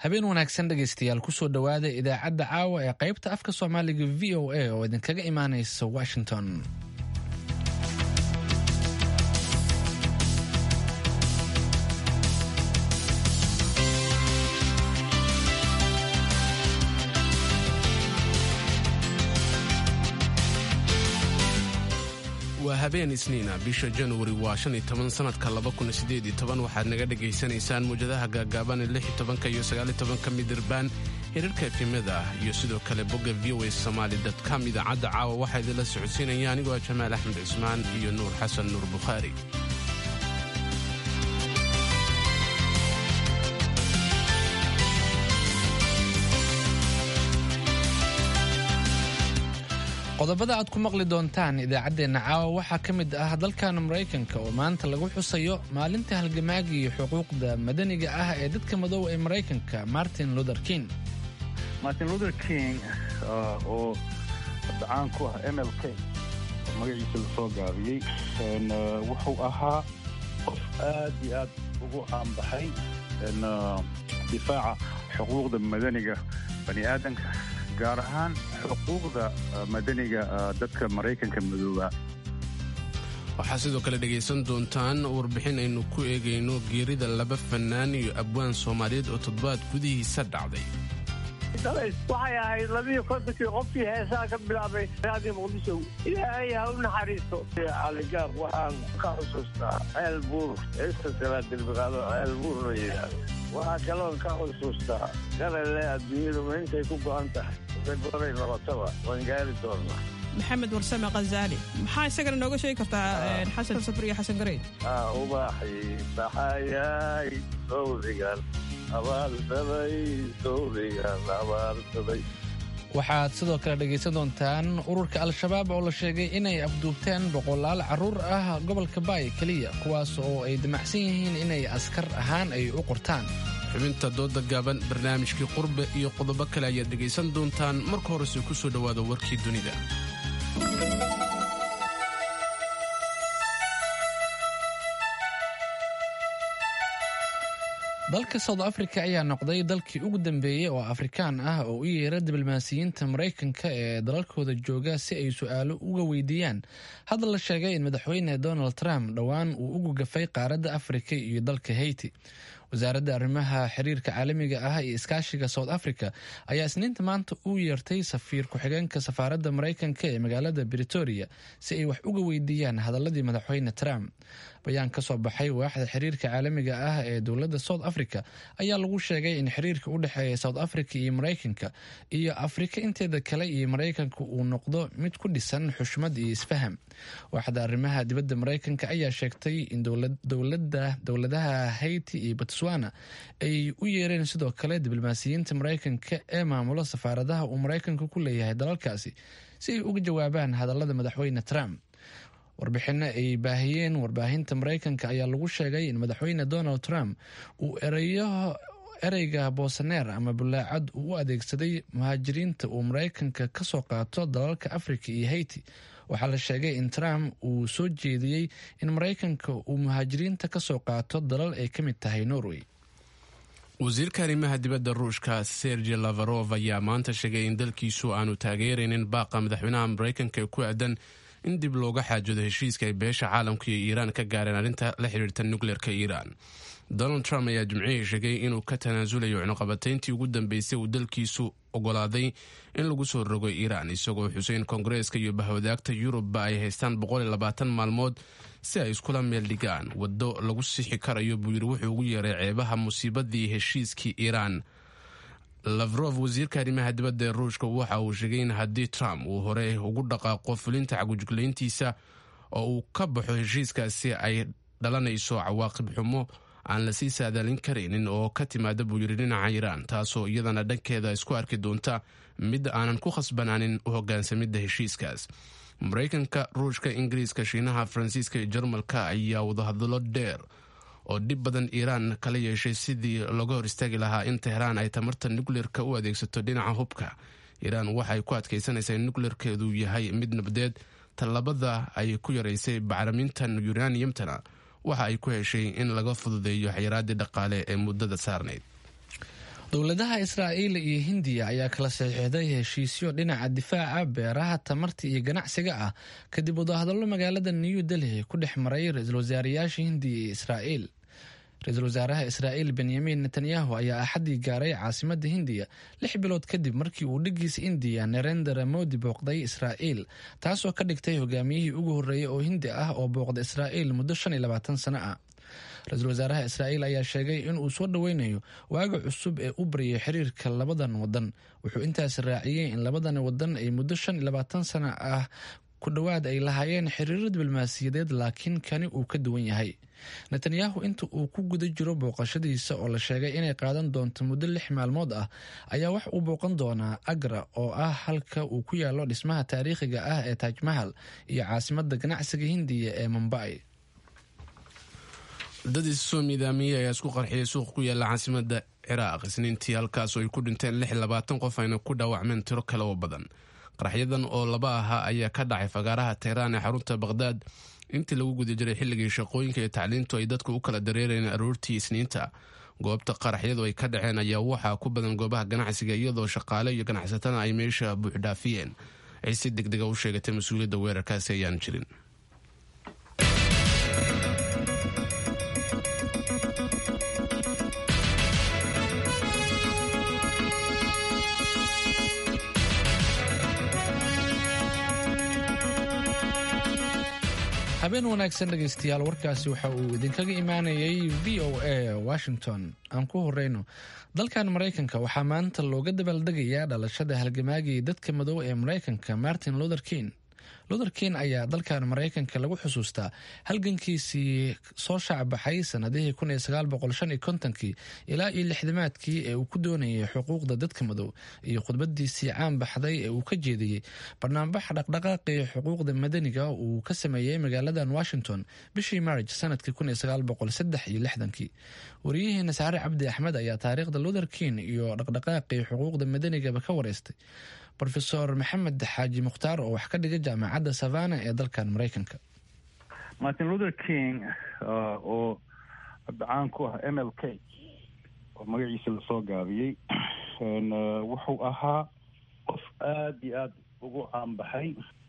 habeen wanaagsan dhegaystayaal kusoo dhowaada idaacadda caawa ee qaybta afka soomaaliga v o a oo idinkaga imaanaysa washington waa habeen isniina bisha januari waa shan iyo toban sanadka laba kun sideed iyo toban waxaad naga dhagaysanaysaan muwjadaha gaagaaban ee lix iyo tobanka iyo sagaal iyo tobanka midirbaan hirarka efimada iyo sidoo kale bogga v o a somaali com idaacadda caawa waxaa idinla socodsiinaya anigoo ah jamaal axmed cismaan iyo nuur xasan nuur bukhaari qodobada aad ku maqli doontaan idaacaddeenna caawa waxaa ka mid ah dalkan maraykanka oo maanta lagu xusayo maalinta halgamaaga iyo xuquuqda madaniga ah ee dadka madow ee maraykanka martin luther king martin luther king oo caan ku ah m l k oo magaciisa lasoo gaabiyey wuxuu ahaa qof aad iyo aad ugu caanbaxay difaaca xuquuqda madaniga bani aadanka gaar ahaan xuquuqda madaniga dadka maraykanka madooba waxaa sidoo kale dhegaysan doontaan warbixin aynu ku eegayno geerida laba fannaan iyo abwaan soomaaliyeed oo toddobaad gudihiisa dhacday waxay ahayd labiyo kontonkii qofkii heesaha ka bilaabay raadii muqdisho ilaahay ha u naxariisto caligaar waxaan ka xusuustaa ceel buur heesta salaad dilbiqaado ceel buur la yidhaahdo waxaa kaloon ka xusuustaa garale adduunyadu ma intay ku go'an tahay goray noqotaba waan gaari doonnaa maxamed warsame khazaali maxaa isagana nooga sheegi kartaa xasan safar iyo xasan gareyn ubaxi baxayay sawdigan abaarsaday sawdigan abaarsaday waxaad sidoo kale dhegaysan doontaan ururka al-shabaab oo la sheegay inay afduubteen boqolaal carruur ah gobolka baay keliya kuwaas oo ay damacsan yihiin inay askar ahaan ay u qortaan xubinta dooda gaaban barnaamijkii qurbe iyo qodobo kale ayaad dhegaysan doontaan marka horese ku soo dhowaada warkii dunida dalka south africa ayaa noqday dalkii ugu dambeeyey oo afrikaan ah oo u yeera diblomaasiyiinta maraykanka ee dalalkooda jooga si ay su-aalo uga weydiiyaan hadda la sheegay in madaxweyne donald trump dhowaan uu ugu gafay qaaradda afrika iyo dalka haiti wasaaradda arrimaha xiriirka caalamiga ah iyo iskaashiga south africa ayaa isniinta maanta u yeertay safiir ku-xigeenka safaaradda maraykanka ee magaalada britoria si ay wax uga weydiiyaan hadaladii madaxweyne trump bayaan ka soo baxay waaxda xiriirka caalamiga ah ee dowladda south africa ayaa lagu sheegay in xiriirka u dhexeeya south africa iyo maraykanka iyo afrika inteeda kale iyo maraykanka uu noqdo mid ku dhisan xushmad iyo isfaham waaxda arrimaha dibadda maraykanka ayaa sheegtay in dowladaha haiti iyo botswana ay u yeereen sidoo kale diblomaasiyiinta maraykanka ee maamula safaaradaha uu maraykanka ku leeyahay dalalkaasi si ay uga jawaabaan hadalada madaxweyne trump warbixino ay baahiyeen warbaahinta maraykanka ayaa lagu sheegay in madaxweyne donald trump uu ereyo ereyga boosaneer ama bulaacad uu u adeegsaday muhaajiriinta uu maraykanka ka soo qaato dalalka afrika iyo haiti waxaa la sheegay in trump uu soo jeediyey in maraykanka uu muhaajiriinta ka soo qaato dalal ay ka mid tahay norway wasiirka arrimaha dibadda ruushka sergi lavarov ayaa maanta sheegay in dalkiisu aanu taageeraynin baaqa madaxweynaha maraykanka ee ku aadan in dib looga xaajoodo heshiiska ay beesha caalamka iyo iiraan ka gaareen arrinta la xidhiirta nukleerka iiraan donald trump ayaa jimcihii sheegay inuu ka tanaasulayo cunuqabatayntii ugu dambeysay uu dalkiisu ogolaaday in lagu soo rogo iiraan isagoo xuseyn koongareeska iyo bahwadaagta yurubba ay haystaan maalmood si ay iskula meel dhigaan waddo lagu sixi karayo buu yidhi wuxuu ugu yeeray ceebaha musiibadii heshiiskii iiraan lavrov wasiirka arrimaha dibadda ee ruushka waxa uu sheegay in haddii trump uu hore ugu dhaqaaqo fulinta cagujuglayntiisa oo uu ka baxo heshiiskaasi ay dhalanayso cawaaqib xumo aan lasii saadaalin karaynin oo ka timaada buu yidhi dhinaca iiraan taasoo iyadana dhankeeda isku arki doonta mid aanan ku khasbanaanin u hogaansamidda heshiiskaas maraykanka ruushka ingiriiska shiinaha faransiiska iyo jarmalka ayaa wadahadallo dheer oo dhib badan iiraan kala yeeshay sidii looga hor istaagi lahaa in tehraan ay tamarta nukleerka u adeegsato dhinaca hubka iiraan waxay ku adkaysanaysaa in nukleerkeedu yahay mid nabdeed tallabada ay ku yaraysay bacrimintan yuraniyamtana waxa ay ku heshay in laga fududeeyo xayiraaddii dhaqaale ee muddada saarnayd dowladaha israa'iil iyo hindiya ayaa kala saxiixday heshiisyo dhinaca difaaca beeraha tamarta iyo ganacsiga ah kadib wadahadallo magaalada new delhi ku dhex maray ra-iisul wasaarayaasha hindiya iyo israa'iil ra-iisul wasaaraha israa'iil benyamin netanyahu ayaa axaddii gaaray caasimadda hindiya lix bilood kadib markii uu dhigiisa indiya narendra modi booqday israa'iil taasoo ka dhigtay hogaamiyihii ugu horreeyey oo hindi ah oo booqda israa'iil muddo shan iyo labaatan sano ah ra-iisul wasaaraha israa'iil ayaa sheegay in uu soo dhoweynayo waaga cusub ee u baryay xiriirka labadan wadan wuxuu intaas raaciyey in labadan wadan ay muddo shan iyo labaatan sano ah ku dhowaad ay lahaayeen xiriiro diblomaasiyadeed laakiin kani uu ka duwan yahay netanyahu inta uu ku guda jiro booqashadiisa oo la sheegay inay qaadan doonto muddo lix maalmood ah ayaa wax uu booqan doonaa agra oo ah halka uu ku yaalo dhismaha taariikhiga ah ee taajmahal iyo caasimadda ganacsiga hindiya ee mumbai dad issoo miidaamiyey ayaa isku qarxiyay suuq ku yaala caasimada ciraaq isniintii halkaas oo ay ku dhinteen lix labaatan qof ayna ku dhaawacmeen tiro kale oo badan qaraxyadan oo laba ahaa ayaa ka dhacay fagaaraha tehraan ee xarunta baqhdaad intii lagu guda jiray xilligii shaqooyinka iyo tacliintu ay dadka u kala dareereen aroortii isniinta goobta qaraxyadu ay ka dhaceen ayaa waxaa ku badan goobaha ganacsiga iyadoo shaqaale iyo ganacsatada ay meesha buuxdhaafiyeen ay si degdega u sheegatay mas-uuliyadda weerarkaasi ayaan jirin habeen wanaagsan dhegaystayaal warkaasi waxa uu idinkaga imaanayay v o a washington aan ku horeyno dalkan maraykanka waxaa maanta looga dabaaldegayaa dhalashada halgamaagii dadka madow ee maraykanka martin luther king luther king ayaa dalkan maraykanka lagu xusuustaa halgankiisii soo shaacbaxay sanadihii kii ilaa iyo lixdamaadkii ee uu ku doonayay xuquuqda dadka madow iyo khudbadiisii caan baxday ee uu ka jeediyey barnaambax dhaqdhaqaaqii xuquuqda madaniga uu ka sameeyey magaaladan washington bishii marj sanadkii wariyaheena saare cabdi axmed ayaa taariikhda luther king iyo dhaqdhaqaaqii xuquuqda madanigaba ka wareystay rofesor maxamed xaaji mukhtaar oo wax ka dhiga jaamacadda savana ee dalkan maraykanka martin luther king oo hadda caan ku ah m l k oo magaciisa lasoo gaabiyey wuxuu ahaa qof aada iyo aada ugu caanbaxay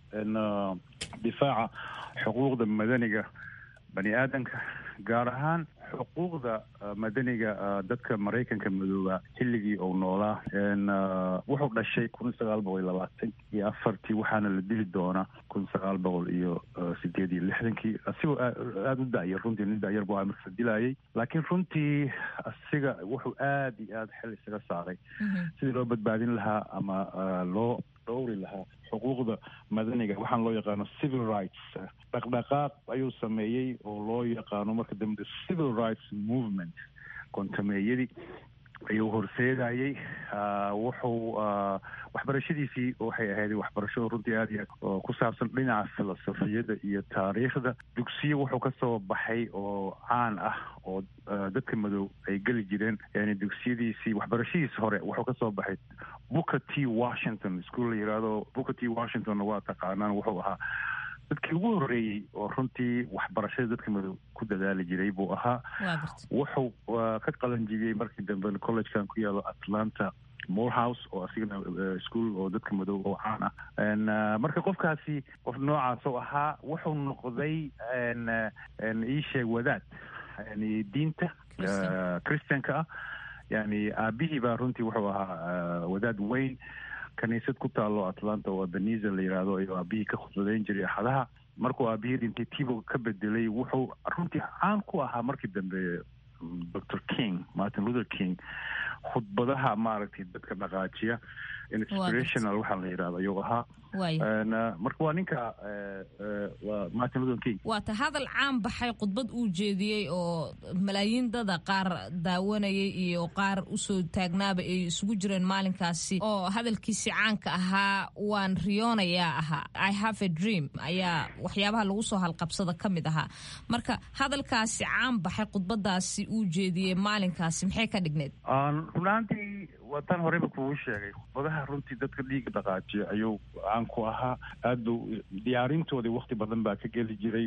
difaaca xuquuqda madaniga bani aadamka gaar ahaan xuquuqda madaniga dadka maraykanka madooba xilligii uu noolaa wuxuu dhashay kun sagaal boqol iyo labaatan iyo afartii waxaana la dili doonaa kun sagaal boqol iyo sideed iyo lixdankii asigoo aada u da'yar runtii nin da'yar bu marka la dilaayay laakiin runtii asiga wuxuu aada iyo aada xel isaga saaray sidii loo badbaadin lahaa ama loo dhowri lahaa xuquuqda madaniga waxaan loo yaqaano civil rights dhaqdhaqaaq ayuu sameeyey oo loo yaqaano marka dambe civil rights movement kontameeyadii ayuu horseedayey wuxuu waxbarashadiisii waxay ahayd waxbarasho runtii aada iyo aad ku saabsan dhinaca filosofiyada iyo taariikhda dugsiyo wuxuu kasoo baxay oo caan ah oo dadka madow ay geli jireen yani dugsiyadiisii waxbarashadiisi hore wuxuu kasoo baxay booker t washington iskuol la yihahdo booker t washingtonna waa taqaanaan wuxuu ahaa dadkii ugu horreeyey oo runtii waxbarashada dadka madow ku dadaali jiray buu ahaa wuxuu ka qalanjibiyey markii dambe collegekan ku yaalo atlanta morehouse oo asigana ischool oo dadka madow oo caan ah marka qofkaasi qof noocaas oo ahaa wuxuu noqday iisheeg wadaad yani diinta christianka ah yani aabihii baa runtii wuxuu ahaa wadaad weyn kaniisad ku taalo atlanta oo abeniza la yidhaahdo ayuu aabihii ka khudbadeyn jiray axadaha markuu aabihii dhintay tibo ka bedelay wuxuu runtii caan ku ahaa markii dambe dr king martin luther king khudbadaha maaragtay dadka dhaqaajiya inspirational waxaa la yidhahdo ayuu ahaa marka waa ninka waa martin luther king waata hadal caan baxay khudbad uu jeediyey oo malaayiin dada qaar daawanayay iyo qaar usoo taagnaaba ay isugu jireen maalinkaasi oo hadalkiisi caanka ahaa waan riyoonayaa ahaa i have a dream ayaa waxyaabaha lagu soo halqabsada ka mid ahaa marka hadalkaasi caan baxay khudbadaasi uu jeediyey maalinkaasi maxay ka dhigneed runaantii waa tan horeyba kugu sheegay khudbadaha runtii dadka dhiiga dhaqaajiya ayuu caan ku ahaa aada bu diyaarintoodii wakti badan baa ka geli jiray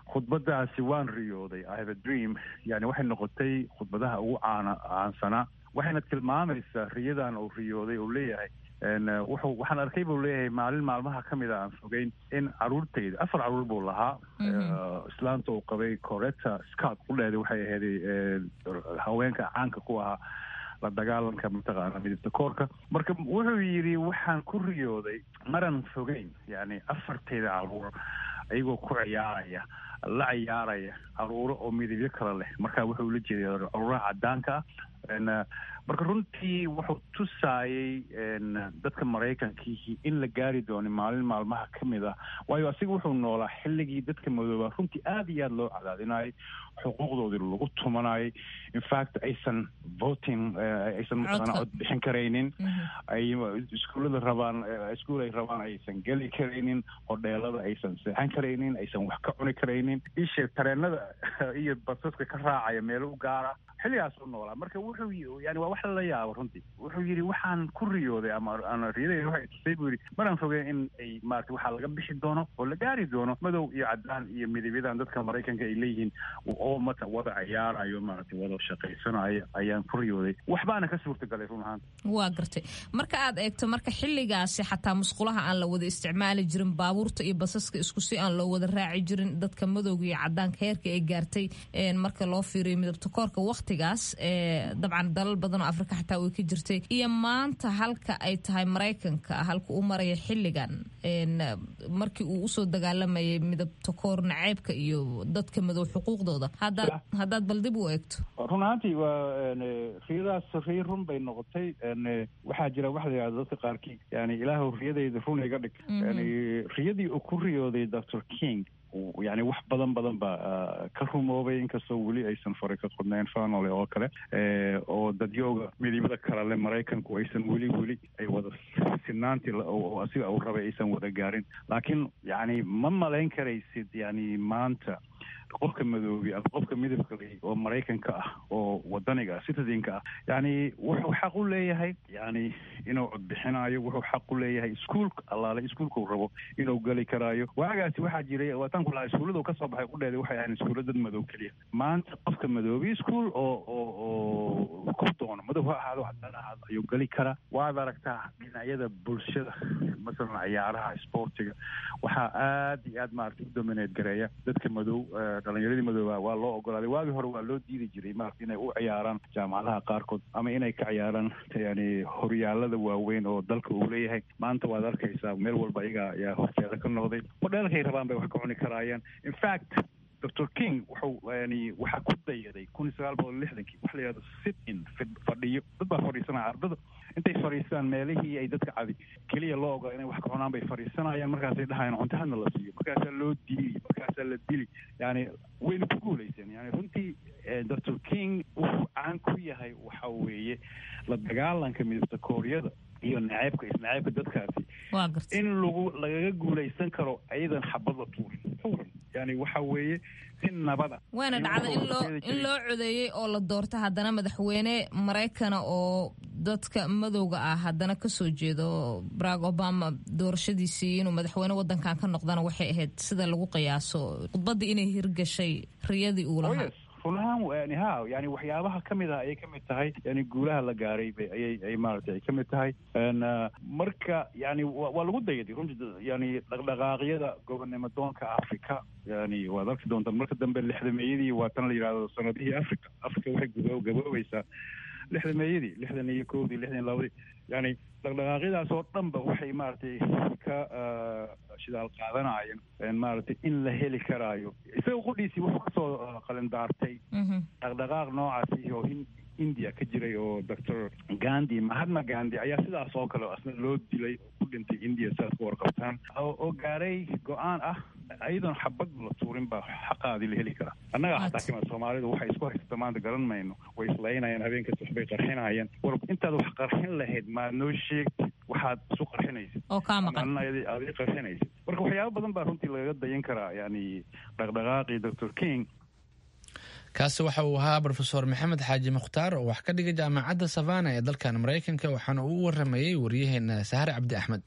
khudbadaasi waan riyooday i have a dream yani waxay noqotay khudbadaha ugu caana caansanaa waxayna tilmaamaysaa riyadan uu riyooday uu leeyahay wuxuu waxaan arkay buu leeyahay maalin maalmaha ka mid a aan fogeyn in caruurtayda afar caruur buu lahaa islaanta uu qabay coretta scott qudheeda waxay ahayday haweenka caanka ku ahaa la dagaalanka mataqaana midabta koorka marka wuxuu yidhi waxaan ku riyooday maran fogeyn yani afartayda caruur iyagoo ku ciyaaraya la ciyaaraya caruuro oo midabyo kale leh marka wuxuu la jeeday caruuraha cadaanka ah marka runtii wuxuu tusaayey dadka maraykankiihi in la gaari doono maalin maalmaha ka mid ah waayo asiga wuxuu noolaa xilligii dadka madoobaa runtii aad iyo aad loo cadaadinayay xuquuqdoodii lagu tumanayay infact aysan voting aysan mataqaana cod bixin karaynin ay iskuullada rabaan iskuul ay rabaan aysan geli karaynin hodheelada aysan seexan karaynin aysan wax ka cuni karaynin ishe tareenada iyo basaska ka raacaya meelo u gaara xilligaas u noolaa marka wuxuu yani waa wax lala yaabo runtii wuxuu yidhi waxaan ku riyooday ama ana riyadayda waxay tusay buu yidhi maraan fogeen in ay maarata waxaa laga bixi doono oo la gaari doono madow iyo cadaan iyo midabyadan dadka maraykanka ay leeyihiin oo mata wada ciyaarayo maarata wada shaqaysanayo ayaan ku riyooday waxbaana ka suurtagalay run ahaan waa gartay marka aad eegto marka xilligaasi xataa musqulaha aan la wada isticmaali jirin baabuurta iyo basaska isku si aan loo wada raaci jirin dadka madowga iyo cadaanka heerka ay gaartay marka loo fiiriyo midabta koorka waqtigaas dabcan dalal badan oo afrika xataa way ka jirtay iyo maanta halka ay tahay maraykanka halka uu maraya xilligan markii uu usoo dagaalamayay midabta koor naceybka iyo dadka madow xuquuqdooda haddaad bal dib u eegto run ahaantii waa riyadaas riya run bay noqotay waxaa jira waxa la yidhahda dadka qaarkii yani ilaahu riyadayda run iga dhig yani riyadii uu ku riyooday doctor king yani wax badan badan baa ka rumoobay inkastoo weli aysan fari ka qodnayn fanole oo kale oo dadyooga midibada kalale maraykanku aysan weli weli ay wada sinaantii asiga uu rabay aysan wada gaarin laakiin yani ma malayn karaysid yani maanta qofka madoobi ama qofka midabka le oo maraykanka ah oo wadaniga ah citizenka ah yani wuxuu xaq u leeyahay yani inuu codbixinayo wuxuu xaq u leeyahay iskuolka allaale iskuolkau rabo inuu geli karaayo waagaasi waxaa jiray waataan ku lahaa iskuulladu kasoo baxay udheeda waxay ahayn iskuulla dad madow keliya maanta qofka madoobi ischool oo oo oo ku doono madow ha ahaado cadaan ahaado ayuu geli karaa waad aragtaa dhinacyada bulshada masalan ciyaaraha sportiga waxaa aad iyo aad maarata u domineed gareeya dadka madow dhalinyaradii madooba waa loo ogolaaday waagii hore waa loo diidi jiray maarata inay u ciyaaraan jaamacadaha qaarkood ama inay ka ciyaaraan yani horyaalada waaweyn oo dalka uu leeyahay maanta waad arkaysaa meel walba iyaga ayaa horteeda ka noqday modheelkay rabaan bay wax ka cuni karaayaan infact doctor king wuxuu yani waxaa ku dayaday kun iyo sagaal boqol lixdankii waxa la yihahdo sit in fadhiyo dad baa fadhiisanaya ardada intay fadhiistaan meelihii ay dadka cadi keliya loo ogola inay wax ka cunaan bay fadhiisanayaan markaasay dhahayaan cuntahadna la siiyo markaasaa loo diili markaasaa la dili yani wayna ku guulayseen yani runtii doctor king wuxuu caan ku yahay waxa weeye la dagaalanka midabta kooriyada iyo naceebka isnaceebka dadkaasi in lagu lagaga guulaysan karo ayadan xabad la tuurin tuuran yani waxa weeye si nabada waana dhacda inloo in loo codeeyey oo la doorta haddana madaxweyne maraykana oo dadka madowga ah haddana kasoo jeedo barack obama doorashadiisii inuu madaxweyne wadankan ka noqdana waxay ahayd sida lagu qiyaaso khudbadii inay hirgashay riyadii uu lahaa run ahaan ha yani waxyaabaha ka mid ah ayay ka mid tahay yani guulaha la gaaray bay ayay ay maaragtay ay ka mid tahay marka yani waa lagu dayaday runtii yani dhaqdhaqaaqyada gobonnimo doonka africa yani waad arki doontaan marka dambe lixdameeyadii waa tan la yidhahdo sanadihii africa africa waxay gubo gaboobaysaa lixdameeyadii lixdan iyo kowdii lixdan iyo labadii yani dhaqdhaqaaqyadaas oo dhan ba waxay maaragtay ka shidaal qaadanayeen maaragtay in la heli karaayo isaga qudhiisii wuxuu kasoo qalindaartay dhaqdhaqaaq noocaasi oo india ka jiray oo doctor gandi mahatma gandi ayaa sidaas oo kale asna loo dilay oo ku dhintay india sidaas ka warqabtaan oo gaaray go-aan ah ayadoon xabad la tuurin baa xaqaadii la heli karaa annaga hataa kima soomaalidu waxay isku haysata maanta garan mayno way islaynayaan habeenkasta waxbay qarxinayaan war intaad wax qarxin lahayd maad noo sheegti waxaad isu qarxinaysid oo kaa maqan aadi qarxinaysid marka waxyaaba badan baa runtii lagaga dayan karaa yani dhaqdhaqaaqii doctor king kaasi waxa uu ahaa rofeor maxamed xaaji mukhtaar oo wax ka dhigay jaamacadda savana ee dalkan maraykanka waxaana uu u waramayey waryaheena sahre cabdi axmed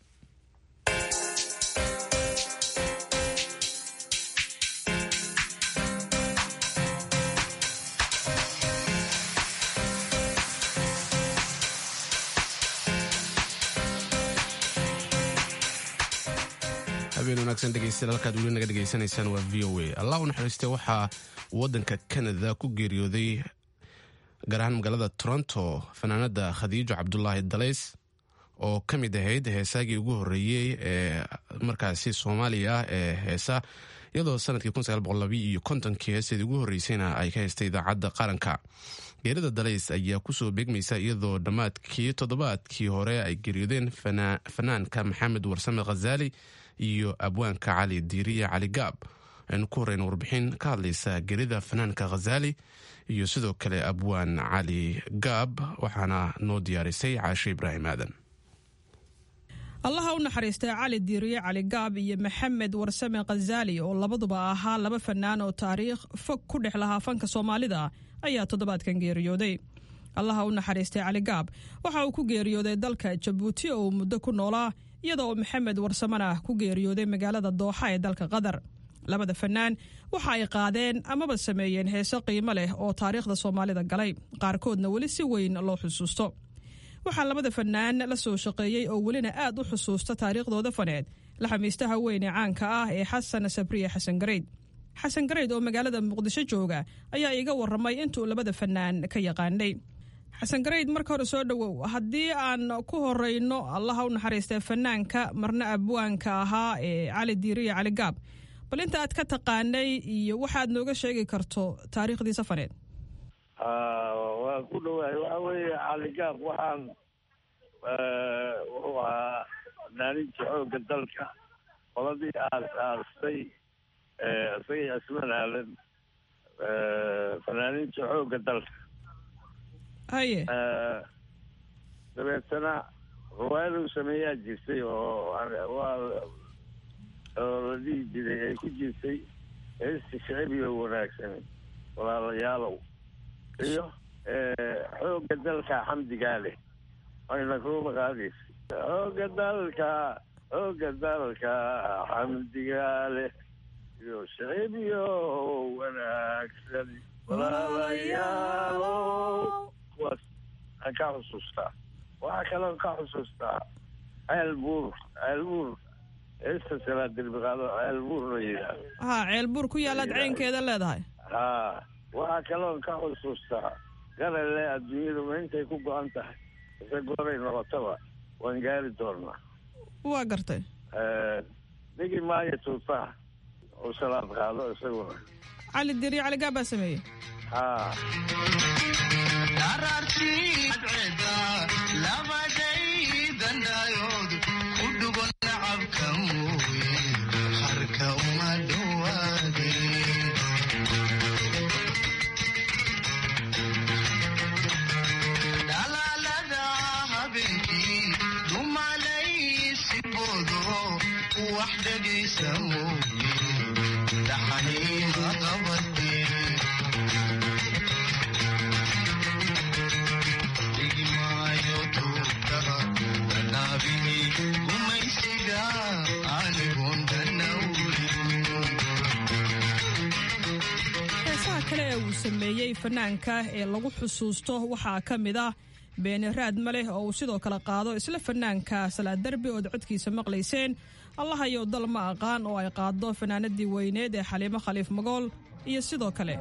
habeen wanaagsan dhegeystayaal halkaad weli naga dhegaysanaysaan waa v o a allah u naxariistay waxaa waddanka canada ku geeriyooday gaar ahaan magaalada toronto fanaanada khadiijo cabdulaahi dalays oo ka mid ahayd heesaagii ugu horreeyey ee markaasi soomaaliya ah ee heesa iyadoo sanadkii iyo kontonkii heeseedii ugu horreysayna ay ka haystay idaacadda qaranka geerida dalays ayaa kusoo beegmaysa iyadoo dhammaadkii toddobaadkii hore ay geeriyoodeen fanaanka maxamed warsame khazaali iyo abwaanka cali diiriya cali gaab aynu ku horeyna warbixin ka hadlaysa geerida fanaanka khazaali iyo sidoo kale abwaan cali gaab waxaana noo diyaarisay caashe ibraahim aadan allaha u naxariistay cali diiriye cali gaab iyo maxamed warsame khazaali oo labaduba ahaa laba fanaan oo taariikh fog ku dhex lahaa fanka soomaalida ayaa toddobaadkan geeriyooday allaha u naxariistay cali gaab waxa uu ku geeriyooday dalka jabuuti oo uu muddo ku noolaa iyada oo maxamed warsamena ku geeriyooday magaalada dooxa ee dalka qatar labada fanaan waxa ay qaadeen amaba sameeyeen heeso qiimo leh oo taariikhda soomaalida galay qaarkoodna weli si weyn loo xusuusto waxaa labada fanaan la soo shaqeeyey oo welina aad u xusuusta taariikhdooda faneed la xamiistaha weyn ee caanka ah ee xasan sabriye xasan gareyd xasan gareyd oo magaalada muqdisho jooga ayaa iiga waramay intuu labada fanaan ka yaqaanay xasan gareyd marka hore soo dhowow haddii aan ku horeyno allaha u naxariistay fanaanka marna abwaanka ahaa ee cali diiriya cali gaab bal inta aad ka taqaanay iyo waxaad nooga sheegi karto taariikhdiisa faneed waa ku dhawaay waxa weeye caligaab waxaan wuxuu ahaa fanaaninta xoogga dalka qoladii aas aastay isagay asman aalan fanaaninta xoogga dalka haye dabeetana riwaayaduu sameeyaa jirtay oo waa oo la dhihi jiray ay ku jirtay heesti shicibiyo wanaagsan walaalayaalow iyo xoogga dalka xamdigaa leh ayna kuuba qaadaysa xoogga dalka xoogga dalka xamdigaa leh iyo shicibiyo wanaagsan walaalayaalow kuwaas aan ka xusuustaa waxaa kaloon ka xusuustaa ceel buur ceel buur heesta salaa derbiqaado ceel buur la yidhaahdo ha ceel buur ku yaalaad ceynkeeda leedahay ha waxaa kaloon ka xusuustaa garale adduunyadu intay ku go-an tahay ise goray noqotaba waan gaari doonaa waa gartay dhigi maayo tuutaha u salaad qaado isaguna cali diri cali gaab baa sameeyey ha heesaha kale ee uu sameeyey fanaanka ee lagu xusuusto waxaa ka mid ah beeni raad ma leh oo uu sidoo kale qaado isla fanaanka salaad derbi ood codkiisa maqlayseen allahayow dal ma aqaan oo ay qaado fanaanadii weyneed ee xaliimo khaliif magool iyo sidoo kale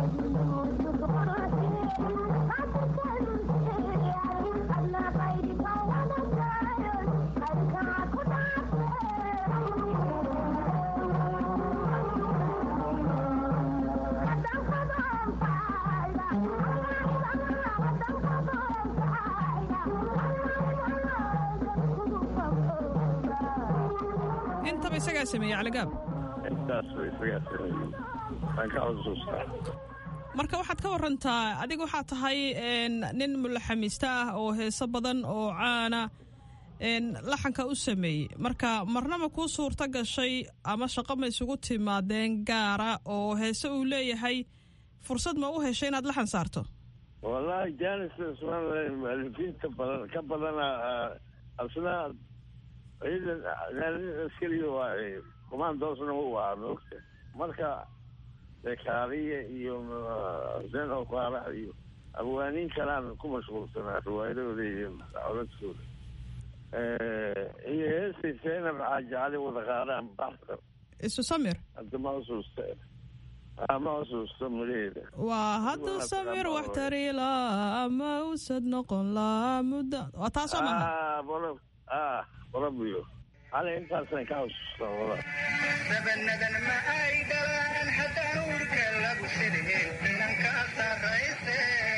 intaba isagaa sameeyey caligaab intaas ba isagaa sameeyey aan ka xusuustaa marka waxaad ka warantaa adiga waxaa tahay nin mulaxamiista ah oo heeso badan oo caana laxanka u sameeyey marka marnaba kuu suurto gashay ama shaqo ma isugu timaadeen gaara oo heese uu leeyahay fursad ma u heshay inaad laxan saarto wallahi janis ismaan mualifiinta badan ka badana asna ciidan askariga waa commandoosna u ahaa maogta marka dekaariya iyo xuseen okaarax iyo abwaaniin kalaan ku mashquulsanaa riwaayadooda iyo codadkooda iyo heestii seenab xaaji cali wada qaadaan baxsan isu samir hadda ma xusuusta ma xusuusta mulaheeda waa hadduu samir wax tari laa ama usad noqon laa muddo waa taasoo maha bolo ah bolobiyo hale intaasaan ka xusuusta wala sabanadan ma ay dhalaan haddaan uurka lagu sideen inanka sarrayse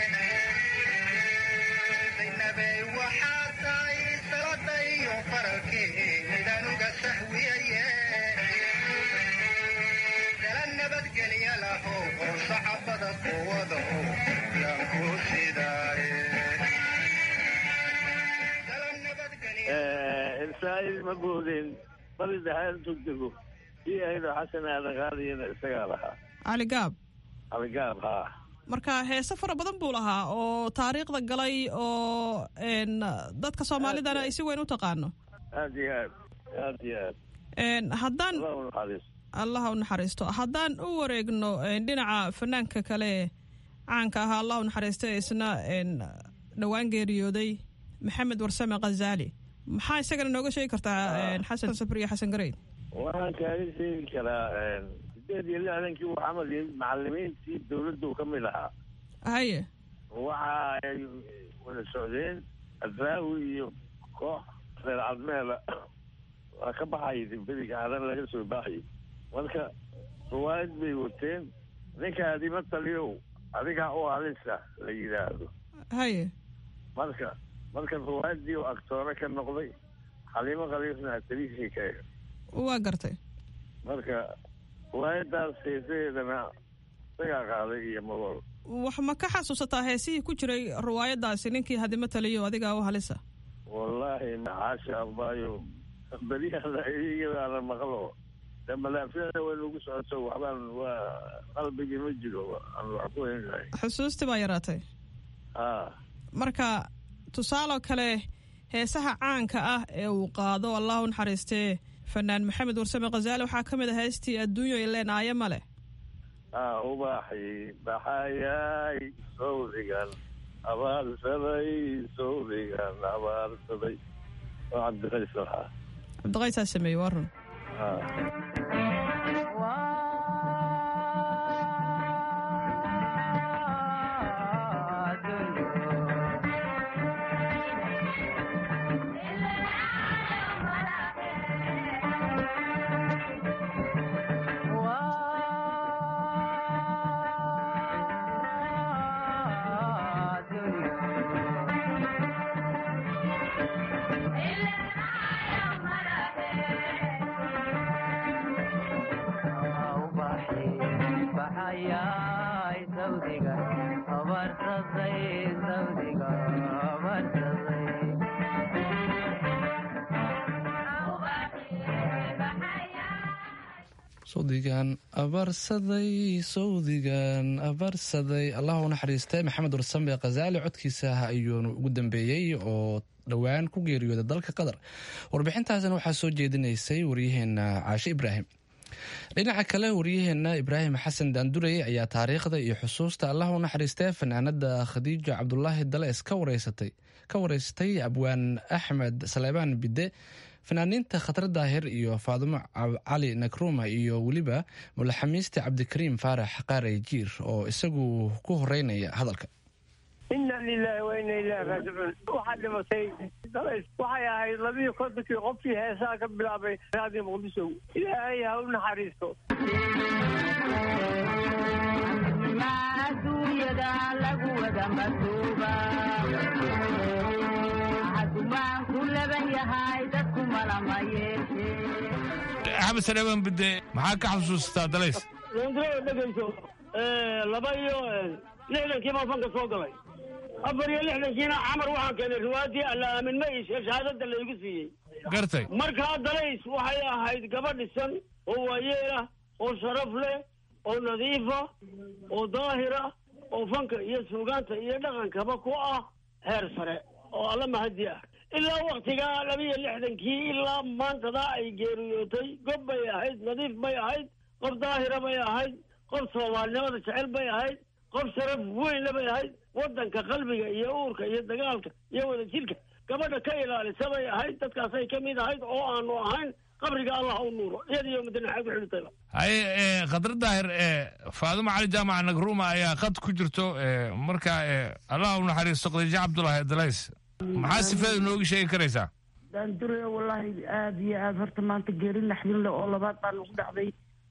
zaynabey waxaa tahay salada iyo faralkii midaan uga sahwiyaye dala nabadgelya lahow oo sacabada quwado yaan ku sidaaye dala nabadgelya ilsaa'il ma boodeen bali dahaantu dego ii ahaydoo xasan aadan qaadiyana isagaa lahaa cali gaab aligaab haa marka heese fara badan buu lahaa oo taariikhda galay oo n dadka soomaalidana ay si weyn u taqaano aad iyo aad aad iyo aad n haddaan allah u naxariisto allaha u naxariisto haddaan u wareegno dhinaca fanaanka kale caanka ahaa allah u naxariista ee isna n dhowaan geeriyooday maxamed warsame khazaali maxaa isagana nooga sheegi kartaa xasan safar iyo xasan gareyd waxaan kaaga sheegi karaa sideed iyo lixdankii uu camal yahay macalimiintii dawladdu ka mid ahaa haye waxa ay wada socdeen adraawi iyo koox reer cadmeela waa ka baxayay beriga hadan laga soo baxayay marka ruwaayad bay wateen ninkaadima taliyow adigaa u halisa la yidhaahdo haye marka marka ruwaayadii oo agtoore ka noqday xaliimo khaliifna atariishii ka eg waa gartay marka ruwaayadaas heesaheedana isagaa qaaday iyo mabol wax ma ka xasuusataa heesihii ku jiray riwaayadaasi ninkii hadimo taliyo adigaa u halisa wallaahi maxaasha abayo beryaha iyadaana maqlo de malaafiyada way nagu socoto waxbaan waa qalbigii ma jiro aan wax ku heynahay xusuustii baa yaraatay ha marka tusaaloo kale heesaha caanka ah ee uu qaado allah u naxariistee fanaan maxamed warsame khazaali waxaa ka mid ah heestii adduunyo ileen aaye male ha ubaaxi baxayay sawdigan abaarsaday sawdigan abaarsaday oo cabdiqays lahaa cabdiqaysaa sameeyey waa run ha sawdigan abarsaday sawdigan abarsaday allah u naxariistay maxamed warsame khazaali codkiisa ayuunu ugu dambeeyey oo dhowaan ku geeriyooday dalka qatar warbixintaasna waxaa soo jeedinaysay waryaheena caashe ibraahim dhinaca kale waryaheena ibraahim xasan daandurey ayaa taariikhda iyo xusuusta allah u naxariistay fanaanada khadiijo cabdulaahi dalees ka wareysatay ka wareysatay abwaan axmed saleebaan bide fanaaniinta khatar daahir iyo faadumo cali nakruma iyo weliba mulaxamiiste cabdikariim faarax qaarey jiir oo isagu ku horeynaya hadalka ina lilahi wa ina ilahi raajicuun waxaa dhimatay waxay ahayd labiyo kontonkii qofkii heesaha ka bilaabay raadiyo muqdisho ilaahay ha u naxariisto axmed saleeban bide maxaa ka xasuustaa dalays londreda dhegayso laba iyo lixdankii baa fanka soo galay afar iyo lixdankiina camar waxaan keenay riwaayadii alla aamin ma iishe shahaadada laygu siiyey gartay markaa dalays waxay ahayd gaba dhisan oo waayeelah oo sharaf leh oo nadiifa oo daahira oo fanka iyo suugaanta iyo dhaqankaba ku ah heer sare oo alla mahadi ah ilaa waktigaa laba iyo lixdankii ilaa maantadaa ay geeriyootay gob bay ahayd nadiif bay ahayd qof daahira bay ahayd qof soomaalinimada jecel bay ahayd qof sharaf weynna bay ahayd waddanka qalbiga iyo uurka iyo dagaalka iyo wadajirka gabadha ka ilaalisa bay ahayd dadkaasay ka mid ahayd oo aanu ahayn qabriga allah u nuuro iyadiyo madinaxay ku xidhitayba haye khadra daahir faadumo cali jaamac nagruma ayaa khad ku jirto marka allah u naxariisto khadiijo cabdulaahi dalays maxaa sifeeda nooga sheegi karaysaa daandure wallaahi aada iyo aada horta maanta geeri naxdin leh oo labaad baa nagu dhacday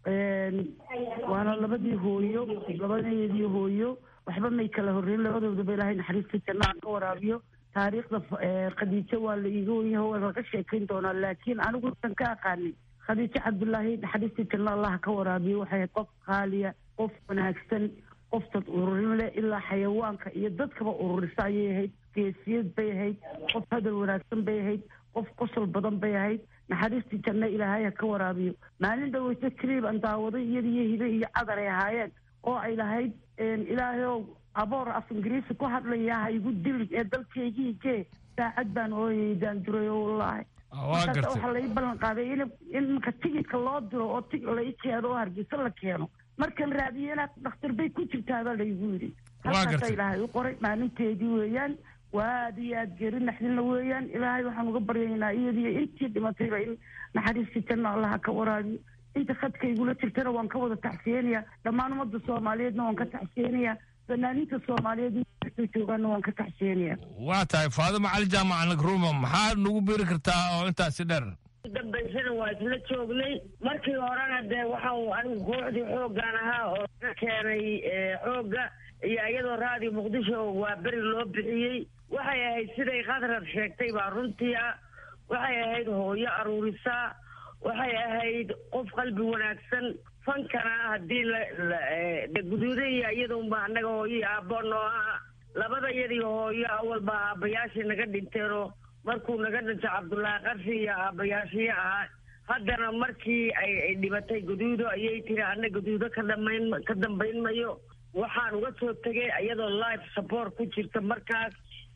waana labadii hooyo labadeedii hooyo waxba may kala horreyn labadoodaba ilaahay naxariista jannaha ka waraabiyo taariikhda khadiijo waa la iiga wenyaha waa laga sheekayn doonaa laakiin anigu san ka aqaanin khadiijo cabdullaahi naxariista janna allaha ka waraabiyo waxay ahayd qof qaaliya qof wanaagsan qof dad ururin leh ilaa xayawaanka iyo dadkaba ururisa ayay ahayd geesiyad bay ahayd qof hadal wanaagsan bay ahayd qof qosol badan bay ahayd naxariistii janno ilaahay ha ka waraabiyo maalin dhaweyse kaliib aan daawaday iyada iyo hibe iyo cadar ay ahaayeen oo ay lahayd ilaahay ow aboor af ingiriisi ku hadlaya ha igu dilin ee dalkaygii gee saacad baan ooyay daanduray oo wallaahi markaas waxaa lai ballan qaaday in in marka tigidka loo diro oo tig lai keeno oo hargeysa la keeno markan raadiyo inaad dhakhtar bay ku jirtaabaa laygu yidhi halkaasa ilaahay u qoray maalinteedii weeyaan waa aada iyo aada geeri naxdinla weeyaan ilaahay waxaan uga baryaynaa iyadiyo intii dhimatayba in naxariistii janno allaha ka waraabiyo inta khadka igula jirtana waan ka wada tacsiyeenaya dhammaan ummadda soomaaliyeedna waan ka tacsiyeenaya fanaaniinta soomaaliyeed inta joogaana waan ka tacsiyeenaya waa tahay faadumo cali jaamac nagruma maxaa nagu biri kartaa oo intaasi dheer dambaysana waa isla joognay markii horena dee waxau anigu kooxdii xooggan ahaa oo ka keenay xoogga iyo iyadoo raadiyo muqdisho waa beri loo bixiyey waxay ahayd siday khadrad sheegtay baa runtii ah waxay ahayd hooyo aruurisaa waxay ahayd qof qalbi wanaagsan fankana haddii la guduuda iyo iyadunba annaga hooyo aabbo noo ah labada iyadii hooyo awalba aabbayaashii naga dhinteenoo markuu naga dhinto cabdullaahi qarshi iyo aabbayaashii ahaa haddana markii ay dhibatay guduudo ayay tiri anna guduudo ka dhamayn ka dambayn mayo waxaan uga soo tegay iyadoo life support ku jirta markaas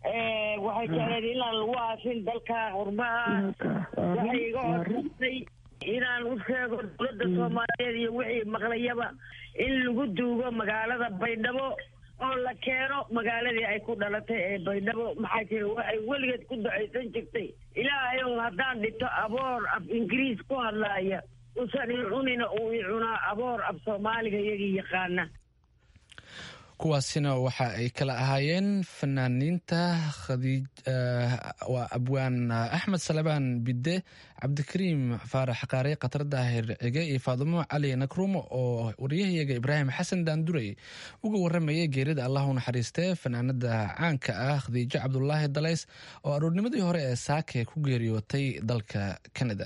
waxay jecleed inaan lagu aasin dalka qurbaha waxay iga codsatay inaan u sheego dowladda soomaaliyeed iyo wixii maqlayaba in lagu duugo magaalada baydhabo oo la keeno magaaladii ay ku dhalatay ee baydhabo maxaa jira waxay weligeed ku ducaysan jirtay ilaahay ow haddaan dhito aboor af ingiriis ku hadlaaya usan i cunina uu i cunaa aboor af soomaaliga iyagii yaqaana kuwaasina waxa ay kala ahaayeen fanaaniinta khadiij waa abwaan axmed salabaan bidde cabdikariim faarax qaare khatar daahir cige iyo faadumo cali nakrumo oo wariyahayaga ibraahim xasan daandurey uga waramayay geerida allah u naxariistee fanaanada caanka ah khadiijo cabdulaahi dalays oo aroornimadii hore ee saake ku geeriyootay dalka canada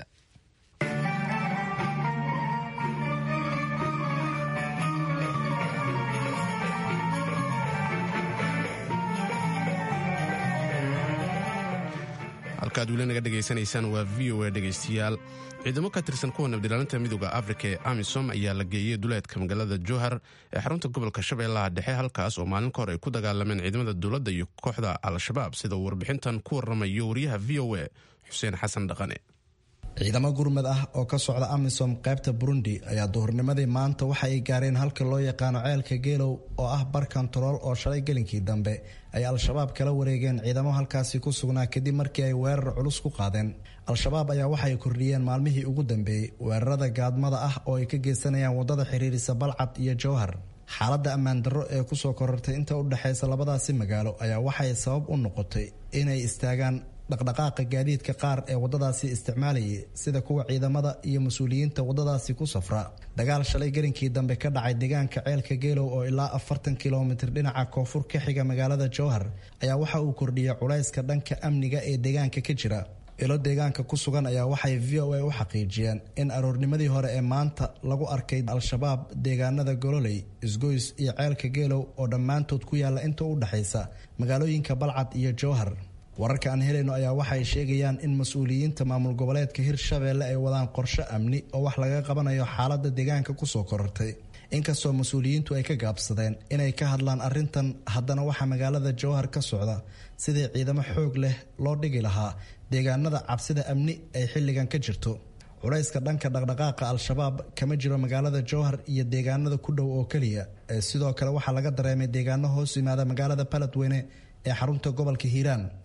halkaad weli naga dhegaysanaysaan waa v o a dhegaystayaal ciidamo ka tirsan kuwa nabdilaalinta midooda afrika ee amisom ayaa la geeyey duleedka magaalada jowhar ee xarunta gobolka shabeellaha dhexe halkaas oo maalin ka hor ay ku dagaalameen ciidamada dowladda iyo kooxda al-shabaab sida uu warbixintan ku waramayo wariyaha v o a xuseen xasan dhaqane ciidamo gurmad ah oo ka socda amisom qaybta burundi ayaa duhurnimadii maanta waxa ay gaareen halka loo yaqaano ceelka geelow oo ah bar kontarool oo shalay gelinkii dambe ay al-shabaab kala wareegeen ciidamo halkaasi ku sugnaa kadib markii ay weerar culus ku qaadeen al-shabaab ayaa waxay kordhiyeen maalmihii ugu dambeeyey weerarada gaadmada ah oo ay ka geysanayaan wadada xiriirisa balcad iyo jowhar xaaladda ammaan darro ee kusoo korortay inta u dhexaysa labadaasi magaalo ayaa waxay sabab u noqotay inay istaagaan dhaqdhaqaaqa gaadiidka qaar ee wadadaasi isticmaalayay sida kuwa ciidamada iyo mas-uuliyiinta wadadaasi ku safra dagaal shalay gelinkii dambe ka dhacay deegaanka ceelka geelow oo ilaa afartan kilomitir dhinaca koonfur ka xiga magaalada jowhar ayaa waxa uu kordhiyay culayska dhanka amniga ee deegaanka ka jira ilo deegaanka ku sugan ayaa waxay v o a u xaqiijiyeen in aroornimadii hore ee maanta lagu arkay al-shabaab deegaanada gololey isgoys iyo ceelka geelow oo dhammaantood ku yaalla inta u dhexaysa magaalooyinka balcad iyo jowhar wararka aan helayno ayaa waxay sheegayaan in mas-uuliyiinta maamul goboleedka hirshabeelle ay wadaan qorshe amni oo wax laga qabanayo xaaladda deegaanka kusoo korortay inkastoo mas-uuliyiintu ay ka gaabsadeen inay ka hadlaan arrintan haddana waxaa magaalada jowhar ka socda sidii ciidamo xoog leh loo dhigi lahaa deegaanada cabsida amni ay xilligan ka jirto culayska dhanka dhaqdhaqaaqa al-shabaab kama jiro magaalada jowhar iyo deegaanada ku dhow oo keliya ee sidoo kale waxaa laga dareemay deegaano hoos yimaada magaalada baladweyne ee xarunta gobolka hiiraan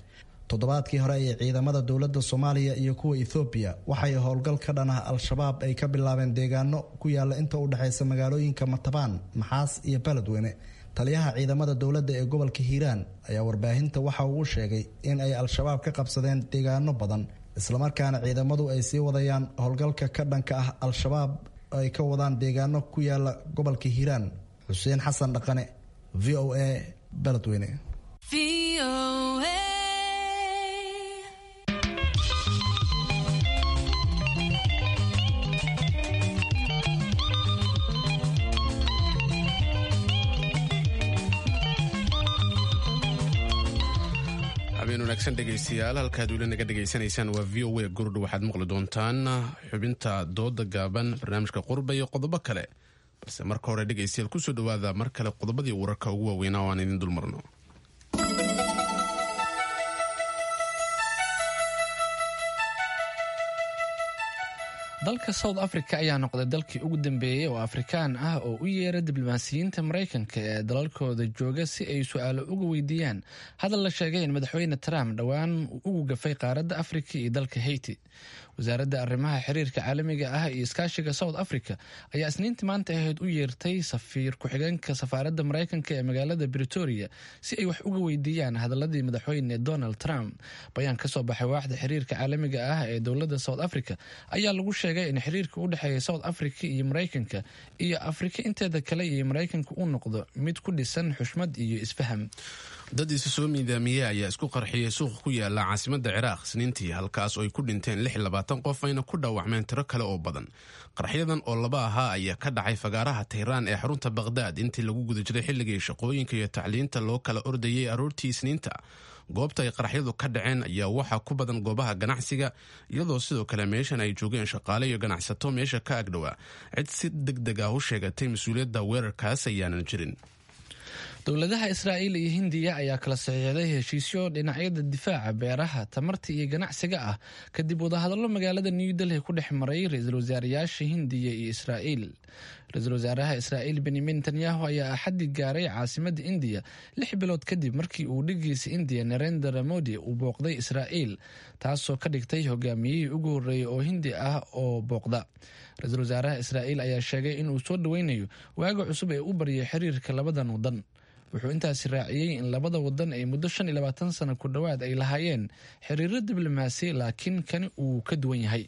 toddobaadkii hore ee ciidamada dowladda soomaaliya iyo kuwa ethoobiya waxay howlgal ka dhan ah al-shabaab ay ka bilaabeen deegaano ku yaala inta u dhexaysa magaalooyinka matabaan maxaas iyo beledweyne taliyaha ciidamada dowladda ee gobolka hiiraan ayaa warbaahinta waxa uu sheegay in ay al-shabaab ka qabsadeen deegaano badan islamarkaana ciidamadu ay sii wadayaan howlgalka ka dhanka ah al-shabaab ay ka wadaan deegaano ku yaala gobolka hiiraan xuseen xasan dhaqane v o a beledweyne habeen wanaagsan dhegaystayaal halkaad weli naga dhegaysanaysaan waa v o a gurdha waxaad maqli doontaan xubinta dooda gaaban barnaamijka qurba iyo qodobo kale balse marka hore dhegaystayaal kusoo dhawaada mar kale qodobadii wararka ugu waaweynaa oo aan idin dulmarno dalka south africa ayaa noqday dalkii ugu dambeeyey oo afrikaan ah oo u yeera diblomaasiyiinta maraykanka ee dalalkooda jooga si ay su-aalo uga weydiiyaan hadal la sheegay in madaxweyne trump dhowaan ugu gafay qaaradda afrika iyo dalka haiti wasaaradda arrimaha xiriirka caalamiga ah iyo iskaashiga south africa ayaa isniintii maanta ahayd u yeertay safiir ku-xigeenka safaaradda maraykanka ee magaalada britoria si ay wax uga weydiiyaan hadaladii madaxweyne donald trump bayaan kasoo baxay waaxda xiriirka caalamiga ah ee dowladda south africa ayaa lagu sheegay in xiriirka u dhexeeya south africa iyo maraykanka iyo afrika inteeda kale iyo maraykanka uu noqdo mid ku dhisan xushmad iyo isfaham dad isu soo miidaamiyey ayaa isku qarxiyey suuqa ku yaala caasimadda ciraaq isniintii halkaas oo ay ku dhinteen lix labaatan qof ayna ku dhaawacmeen tiro kale oo badan qarxyadan oo laba ahaa ayaa ka dhacay fagaaraha tahraan ee xarunta baqhdaad intii lagu guda jiray xilligii shaqooyinka iyo tacliinta loo kala ordayay aroortii isniinta goobta ay qaraxyadu ka dhaceen ayaa waxaa ku badan goobaha ganacsiga iyadoo sidoo kale meeshan ay joogeen shaqaale iyo ganacsato meesha ka agdhowaa cid si deg deg ah u sheegatay mas-uuliyadda weerarkaas ayaanan jirin dowladaha israa'iil iyo hindiya ayaa kala saxiixday heshiisyo dhinacyada difaaca beeraha tamarta iyo ganacsiga ah kadib wadahadallo magaalada new delhi ku dhex maray ra-iisul wasaarayaasha hindiya iyo israa'iil ra-iisul wasaaraha israa'iil benyamin netanyahu ayaa axaddi gaaray caasimadda indiya lix bilood kadib markii uu dhigiisa indiya narendra modi uu booqday israa'iil taasoo ka dhigtay hogaamiyihii ugu horreeyey oo hindi ah oo booqda ra-iisul wasaaraha israa'iil ayaa sheegay inuu soo dhoweynayo waaga cusub ee u baryay xiriirka labadan wadan wuxuu intaasi raaciyey in labada wadan ay muddo shan iyo labaatan sano ku dhowaad ay lahaayeen xiriiro diblomaasi laakiin kani uu ka duwan yahay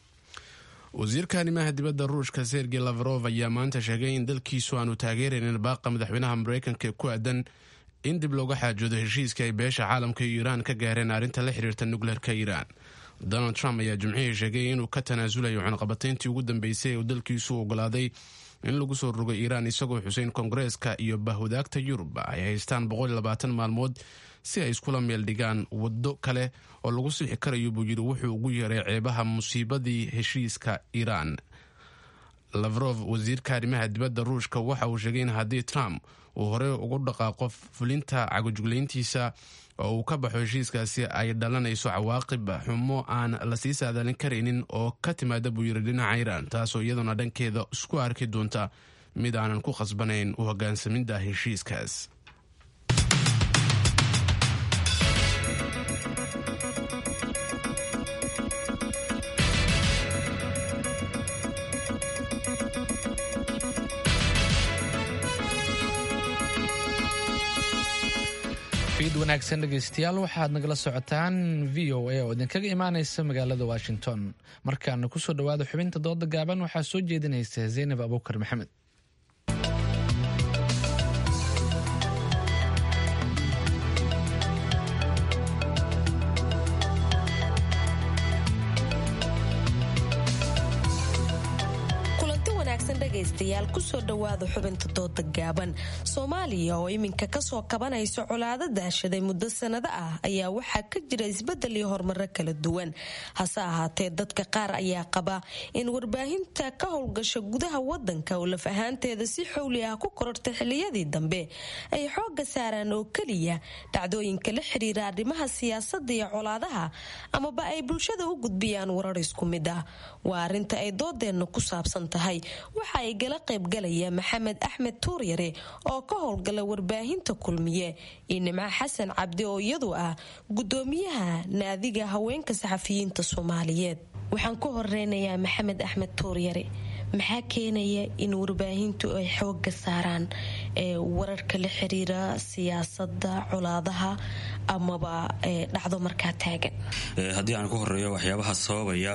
wasiirka arrimaha dibadda ruushka sergey lavrov ayaa maanta sheegay in dalkiisu aanu taageeraynin baaqa madaxweynaha maraykanka ee ku aadan in dib looga xaajoodo heshiiska ay beesha caalamka iyo iiraan ka gaareen arrinta la xiriirta nukleerka iiraan donald trump ayaa jimcihii sheegay inuu ka tanaasulayo cunaqabatayntii ugu dambeysay ee uu dalkiisu ogolaaday in lagu soo rogo iiraan isagoo xuseyn koongareeska iyo bahwadaagta yurub ay haystaan maalmood si ay iskula meel dhigaan waddo kale oo lagu sixi karayo buu yidhi wuxuu ugu yeeray ceebaha musiibadii heshiiska iiraan lavrov wasiirka arrimaha dibadda ruushka waxa uu sheegay in haddii trump uu horey ugu dhaqaaqo fulinta cagojuglayntiisa oo uu ka baxo heshiiskaasi ay dhalanayso cawaaqib xumo aan lasii saadaalin karaynin oo ka timaada buu yiri dhinaca iiraan taasoo iyaduna dhankeeda isku arki doonta mid aanan ku khasbanayn u hogaansamidda heshiiskaas fiid wanaagsan dhegaystayaal waxaad nagala socotaan v o a oo idinkaga imaanaysa magaalada washington markaana kusoo dhawaada xubinta dooda gaaban waxaa soo jeedinaysa zaynab abuukar maxamed dhegaystayaal kusoo dhowaada xubinta dooda gaaban soomaaliya oo iminka kasoo kabanaysa colaado daashaday muddo sanado ah ayaa waxaa ka jira isbedel iyo horumaro kala duwan hase ahaatee dadka qaar ayaa qaba in warbaahinta ka howlgasha gudaha wadanka oo laf ahaanteeda si xowli ah ku korortay xiliyadii dambe ay xooga saaraan oo keliya dhacdooyinka la xiriira arrimaha siyaasada iyo colaadaha amaba ay bulshada u gudbiyaan warar isku mid ah waa arinta ay doodeenna ku saabsan tahay waxa ay gala qaybgalaya maxamed axmed tuuryare oo ka howlgala warbaahinta kulmiye iyo nimco xasan cabdi oo iyadu ah gudoomiyaha naadiga haweenka saxafiyiinta soomaaliyeed waxaan ku horeynayaa maxamed axmed tuuryare maxaa keenaya in warbaahintu ay xooga saaraan wararka la xiriira siyaasada colaadaha amaba dhacdo markaa taagan haddii aan ku horeeyo waxyaabaha sababaya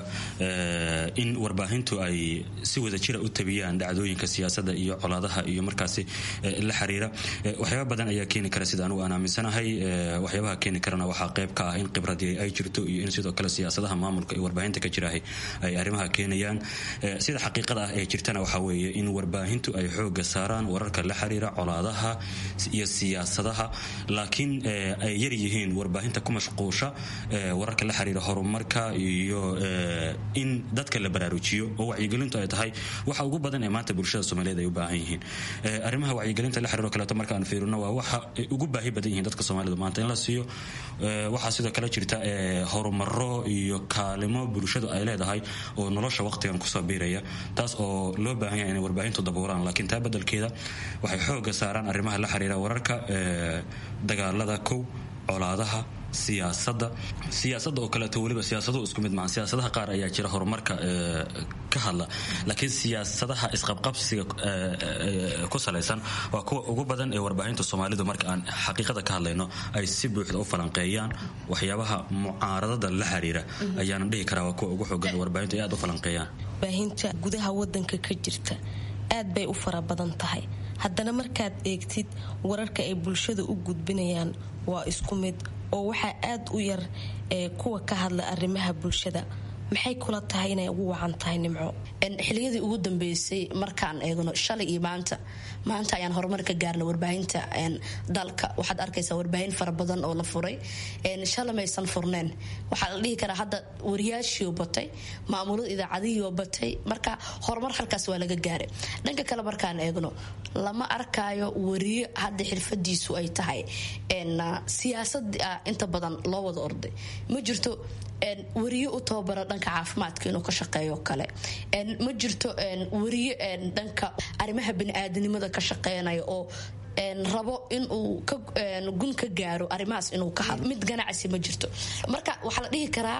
in warbaahintu ay si wada jira u tabiyaan dhacdooyinka siyaasada iyo colaadaha iyo markaasi la xiriira waxyaaba badan ayaa keeni kara sida anugu aan aaminsanahay waxyaabaha keeni karana waxaa qayb ka ah in khibradii ay jirto iyo in sidoo kale siyaasadaha maamulka iyo warbaahinta ka jirahay ay arrimaha keenayaan sida xaqiiqada ah ee jirtana waxaa weeye in warbaahintu ay xooga saaraan wararka la xiriira colaadaha iyo siyaasadaha laakiin ay yar yihiin warbaahinta ku mashquusha wararka la xiriira horumarka iyo in dadka la baraarujiyo oo wacyigelintu ay tahay waxa ugu badan ee maanta bulshada soomaaliyeed ay u baahan yihiin arrimaha wacyigelinta la xiriiro kaleeto marka aan fiirino waa waxa ay ugu baahi badan yihiin dadka soomaalidu maanta in la siiyo waxaa sidoo kale jirta horumaro iyo kaalimo bulshadu ay leedahay oo nolosha waqtigan kusoo biiraya taas oo loo baahan yahay inay warbaahintu dabuuraan laakiin taa beddelkeeda waxay xooga saaraan arrimaha la xiriira wararka dagaalada kow colaadaha siyaasada siyaasada oo kaleeto weliba siyaasadu isku mid maa siyaasadaha qaar ayaa jira horumarka ka hadla laakiin siyaasadaha isqabqabsiga ku salaysan waa kuwa ugu badan ee warbaahinta soomaalidu marka aan xaqiiqada ka hadlayno ay si buuxda u falanqeeyaan waxyaabaha mucaaradada la xiriira ayaana dhihi karaa waa kuwa ugu xoogan ee warbaahintu ay aad u falanqeeyaan warbaahinta gudaha wadanka ka jirta aad bay u fara badan tahay haddana markaad eegtid wararka ay bulshada u gudbinayaan waa isku mid oo waxaa aad u yar ee kuwa ka hadla arrimaha bulshada maxay kula tahay inay ugu wacan tahay nimco xiliyadii ugu dambeysay markaan eegno shalay iyo maanta maanta ayaan horumar ka gaarna warbaahinta dalka waxaad arkaysaa warbaahin fara badan oo la furay shalay maysan furneen waxaa la dhihi karaa hadda wariyaashiio batay maamulada idaacadihiio batay marka horumar halkaas waa laga gaaray dhanka kale markaan eegno lama arkaayo wariyo hadda xirfadiisu ay tahay siyaasada inta badan loo wada orday ma jirto wariyo u tababara dhanka caafimaadka inuu ka shaqeeyo kale ma jirto wariyo dhanka arrimaha baniaadanimada ka shaqeynaya oo rabo inuu gun ka gaaro arrimahaas inuu ka hadlo mid ganacsi ma jirto marka waxaa la dhihi karaa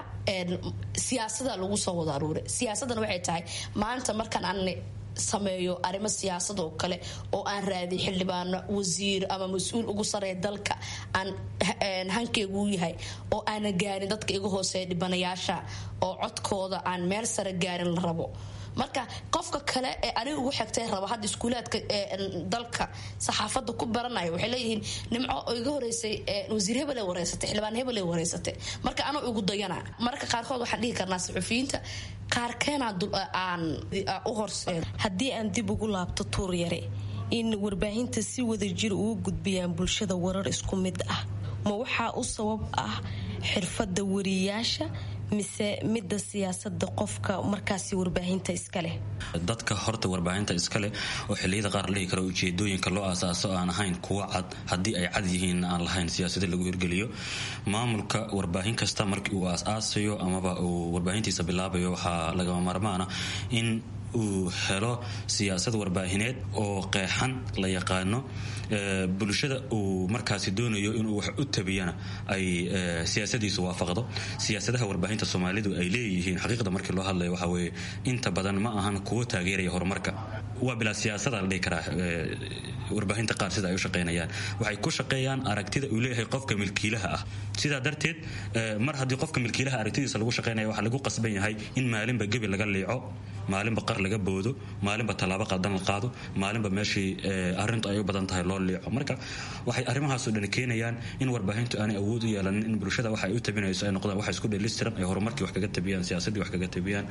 siyaasada lagu soo wada aruuray siyaasadana waxay tahay maanta markaan aan sameeyo arrimo siyaasad oo kale oo aan raadiy xildhibaano wasiir ama mas-uul ugu sareeya dalka aan hankeygu yahay oo aana gaarin dadka iga hooseeya dhibanayaasha oo codkooda aan meel sare gaarin la rabo marka qofka kale ee aniga ugu xigtay raba hadda iskuulaadka dalka saxaafada ku baranaya waxay leeyihiin nimco oo iga horeysay wasiir hebel ay wareysatay xildhibaan hebel ay wareysatay marka anuu igu dayana mararka qaarkood waxaan dhihi karnaa saxufiyiinta qaarkeena aan u horseed haddii aan dib ugu laabto tuur yare in warbaahinta si wada jir ugu gudbiyaan bulshada warar isku mid ah ma waxaa u sabab ah xirfada wariyaasha mise midda siyaasada qofka markaasi warbaahinta iskaleh dadka horta warbaahinta iskaleh oo xiliyada qaar la dhihi karo ujeedooyinka loo aasaaso aan ahayn kuwa cad haddii ay cad yihiin aan lahayn siyaasada lagu hirgeliyo maamulka warbaahin kasta markii uu aas-aasayo amaba uu warbaahintiisa bilaabayo waxaa lagama maarmaana in uu helo siyaasad warbaahineed oo qeexan la yaqaano bulshada uu markaasi doonayo inuu wax u tabiyana ay siyaasadiisu waafaqdo siyaasadaha warbaahinta soomaalidu ay leeyihiin xaqiiqda markii loo hadlayo waxaa weeye inta badan ma ahan kuwo taageeraya horumarka waa bilaa siyaasada la dhihi karaa warbaahinta qaar sida ay u shaqaynayaan waxay ku shaqeeyaan aragtida uu leeyahay qofka milkiilaha ah sidaa darteed mar haddii qofka milkiilaha aragtidiisa lagu shaqaynaya waxaa lagu qasban yahay in maalinba gebi laga liico maalinba qar laga boodo maalinba tallaabo qaldan la qaado maalinba meeshii arrintu ay u badan tahay loo liico marka waxay arrimahaasoo dhan keenayaan in warbaahintu aanay awood u yeelanin in bulshada waxa ay u tabinayso ay noqdaan wax isku dheelistiran ay horumarkii wax kaga tabiyaan siyaasadii wax kaga tabiyaan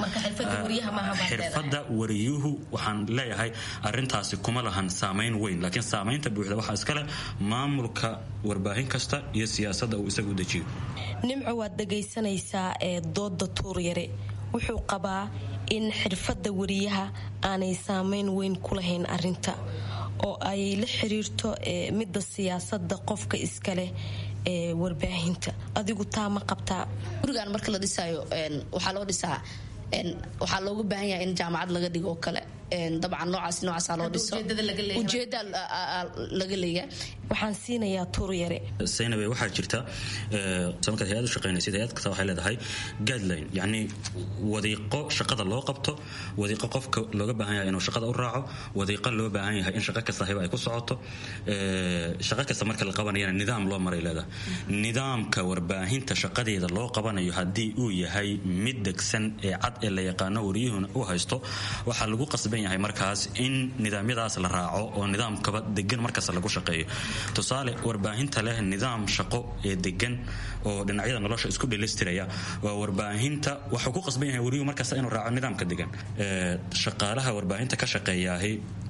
xirfadda wariyuhu waxaan leeyahay arrintaasi kuma lahan saamayn weyn laakiin saamaynta buuxda waxaa iskale maamulka warbaahin kasta iyo siyaasadda uu isagu dejiyo nimco waad dhagaysanaysaa ee dooda tuuryare wuxuu qabaa in xirfadda wariyaha aanay saamayn weyn ku lahayn arinta oo ay la xiriirto midda siyaasada qofka iskaleh ee warbaahinta adigu taa ma qabtaa gurigan marka la dhisaayo waxaa loo dhisaa waxaa looga baahan yahay in jaamacad laga dhigo oo kale dabcan noocaas noocaasa loo dhiso ujeeda laga leeyahay waxaan siinayaa tuuryare saynabe waxaa jirta markaad hay-ad u shaqaynaysid hay-ad kasta waxay leedahay guideline yacni wadiiqo shaqada loo qabto wadiiqo qofka looga baahan yahay inuu shaqada u raaco wadiiqo loo baahan yahay in shaqo kasta hiba ay ku socoto shaqo kasta marka la qabanayana nidaam loo maray leedahay nidaamka warbaahinta shaqadeeda loo qabanayo haddii uu yahay mid degsan ee cad ee la yaqaano wariyuhuna u haysto waxaa lagu qasban yahay markaas in nidaamyadaas la raaco oo nidaamkaba degan markasta lagu shaqeeyo tusaale warbaahinta leh nidaam shaqo ee degan oo dhinacyada nolosha isku dhelistiraya waa warbaahinta waxuu ku qasban yahay wariyuhu markasta inuu raaco nidaamka degan shaqaalaha warbaahinta ka shaqeeyaahi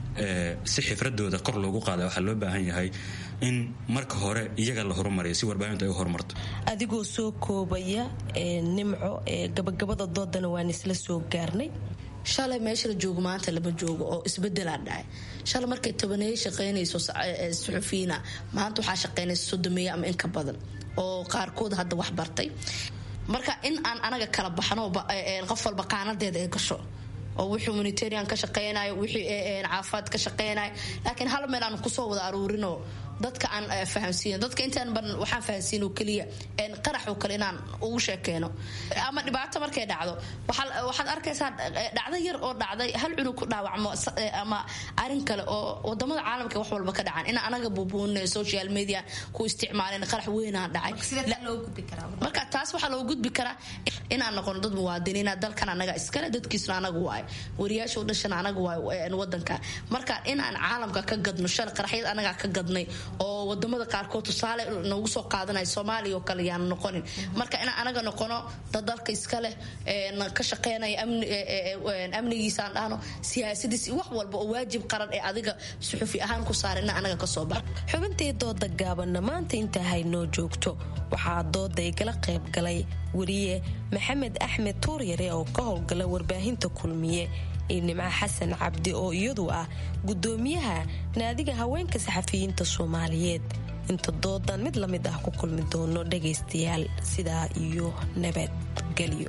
si xifradooda kor loogu qaada waxaa loo baahan yahay in marka hore iyaga la horumariyo si warbaahintu ay u horumarto adigoo soo koobaya nimco gabagabada doodana waan isla soo gaarnay shalay meesha la joogo maanta lama joogo oo isbedelaa dhacay shalay markay tobaneeye shaqaynayso suxufiyiina maanta waxaa shaqaynaysa sodomeeye ama inka badan oo qaarkood hadda wax bartay marka in aan anaga kala baxno qof walba qaanadeeda ay gasho oo wixii humanitarian ka shaqeynayo wixii caafimaad ka shaqeynayo laakiin hal meel aan kusoo wada aruurinoo dadka aan fahamsiin dadka intaan baran waxaan fahamsiin oo keliya qarax oo kale inaan ugu sheekeyno ama dhibaato markay dhacdo waxaad arkaysaa dhacdo yar oo dhacday hal cunug ku dhaawacmo ama arin kale oo wadamada caalamka wax walba ka dhacan in anaga buubuunay social media ku isticmaaleen qarax weynaa dhacay marka taas waxaa loo gudbi karaa inaan noqono dad muwaadiniina dalkan anaga iskale dadkiisuna anaga waayo wariyaasha u dhashana anaga waayo wadanka marka inaan caalamka ka gadno shal qaraxyad anagaa ka gadnay oo wadamada qaarkood tusaale noogu soo qaadanaya soomaaliya oo kale yaan noqonin marka inaan anaga noqono dad dalka iska leh ka shaqeynaya amnigiisaan dhahno siyaasadiis wax walba oo waajib qaran ee adiga suxufi ahaan ku saaran ina anaga kasoo bax xubintii dooda gaabanna maanta intaa haynoo joogto waxaa dooda igala qayb galay wariye maxamed axmed tuuryare oo ka howlgala warbaahinta kulmiye iyo nimco xasan cabdi oo iyadu ah gudoomiyaha naadiga haweenka saxafiyiinta soomaaliyeed inta doodan mid la mid ah ku kulmi doono dhagaystayaal sidaa iyo nabadgelyo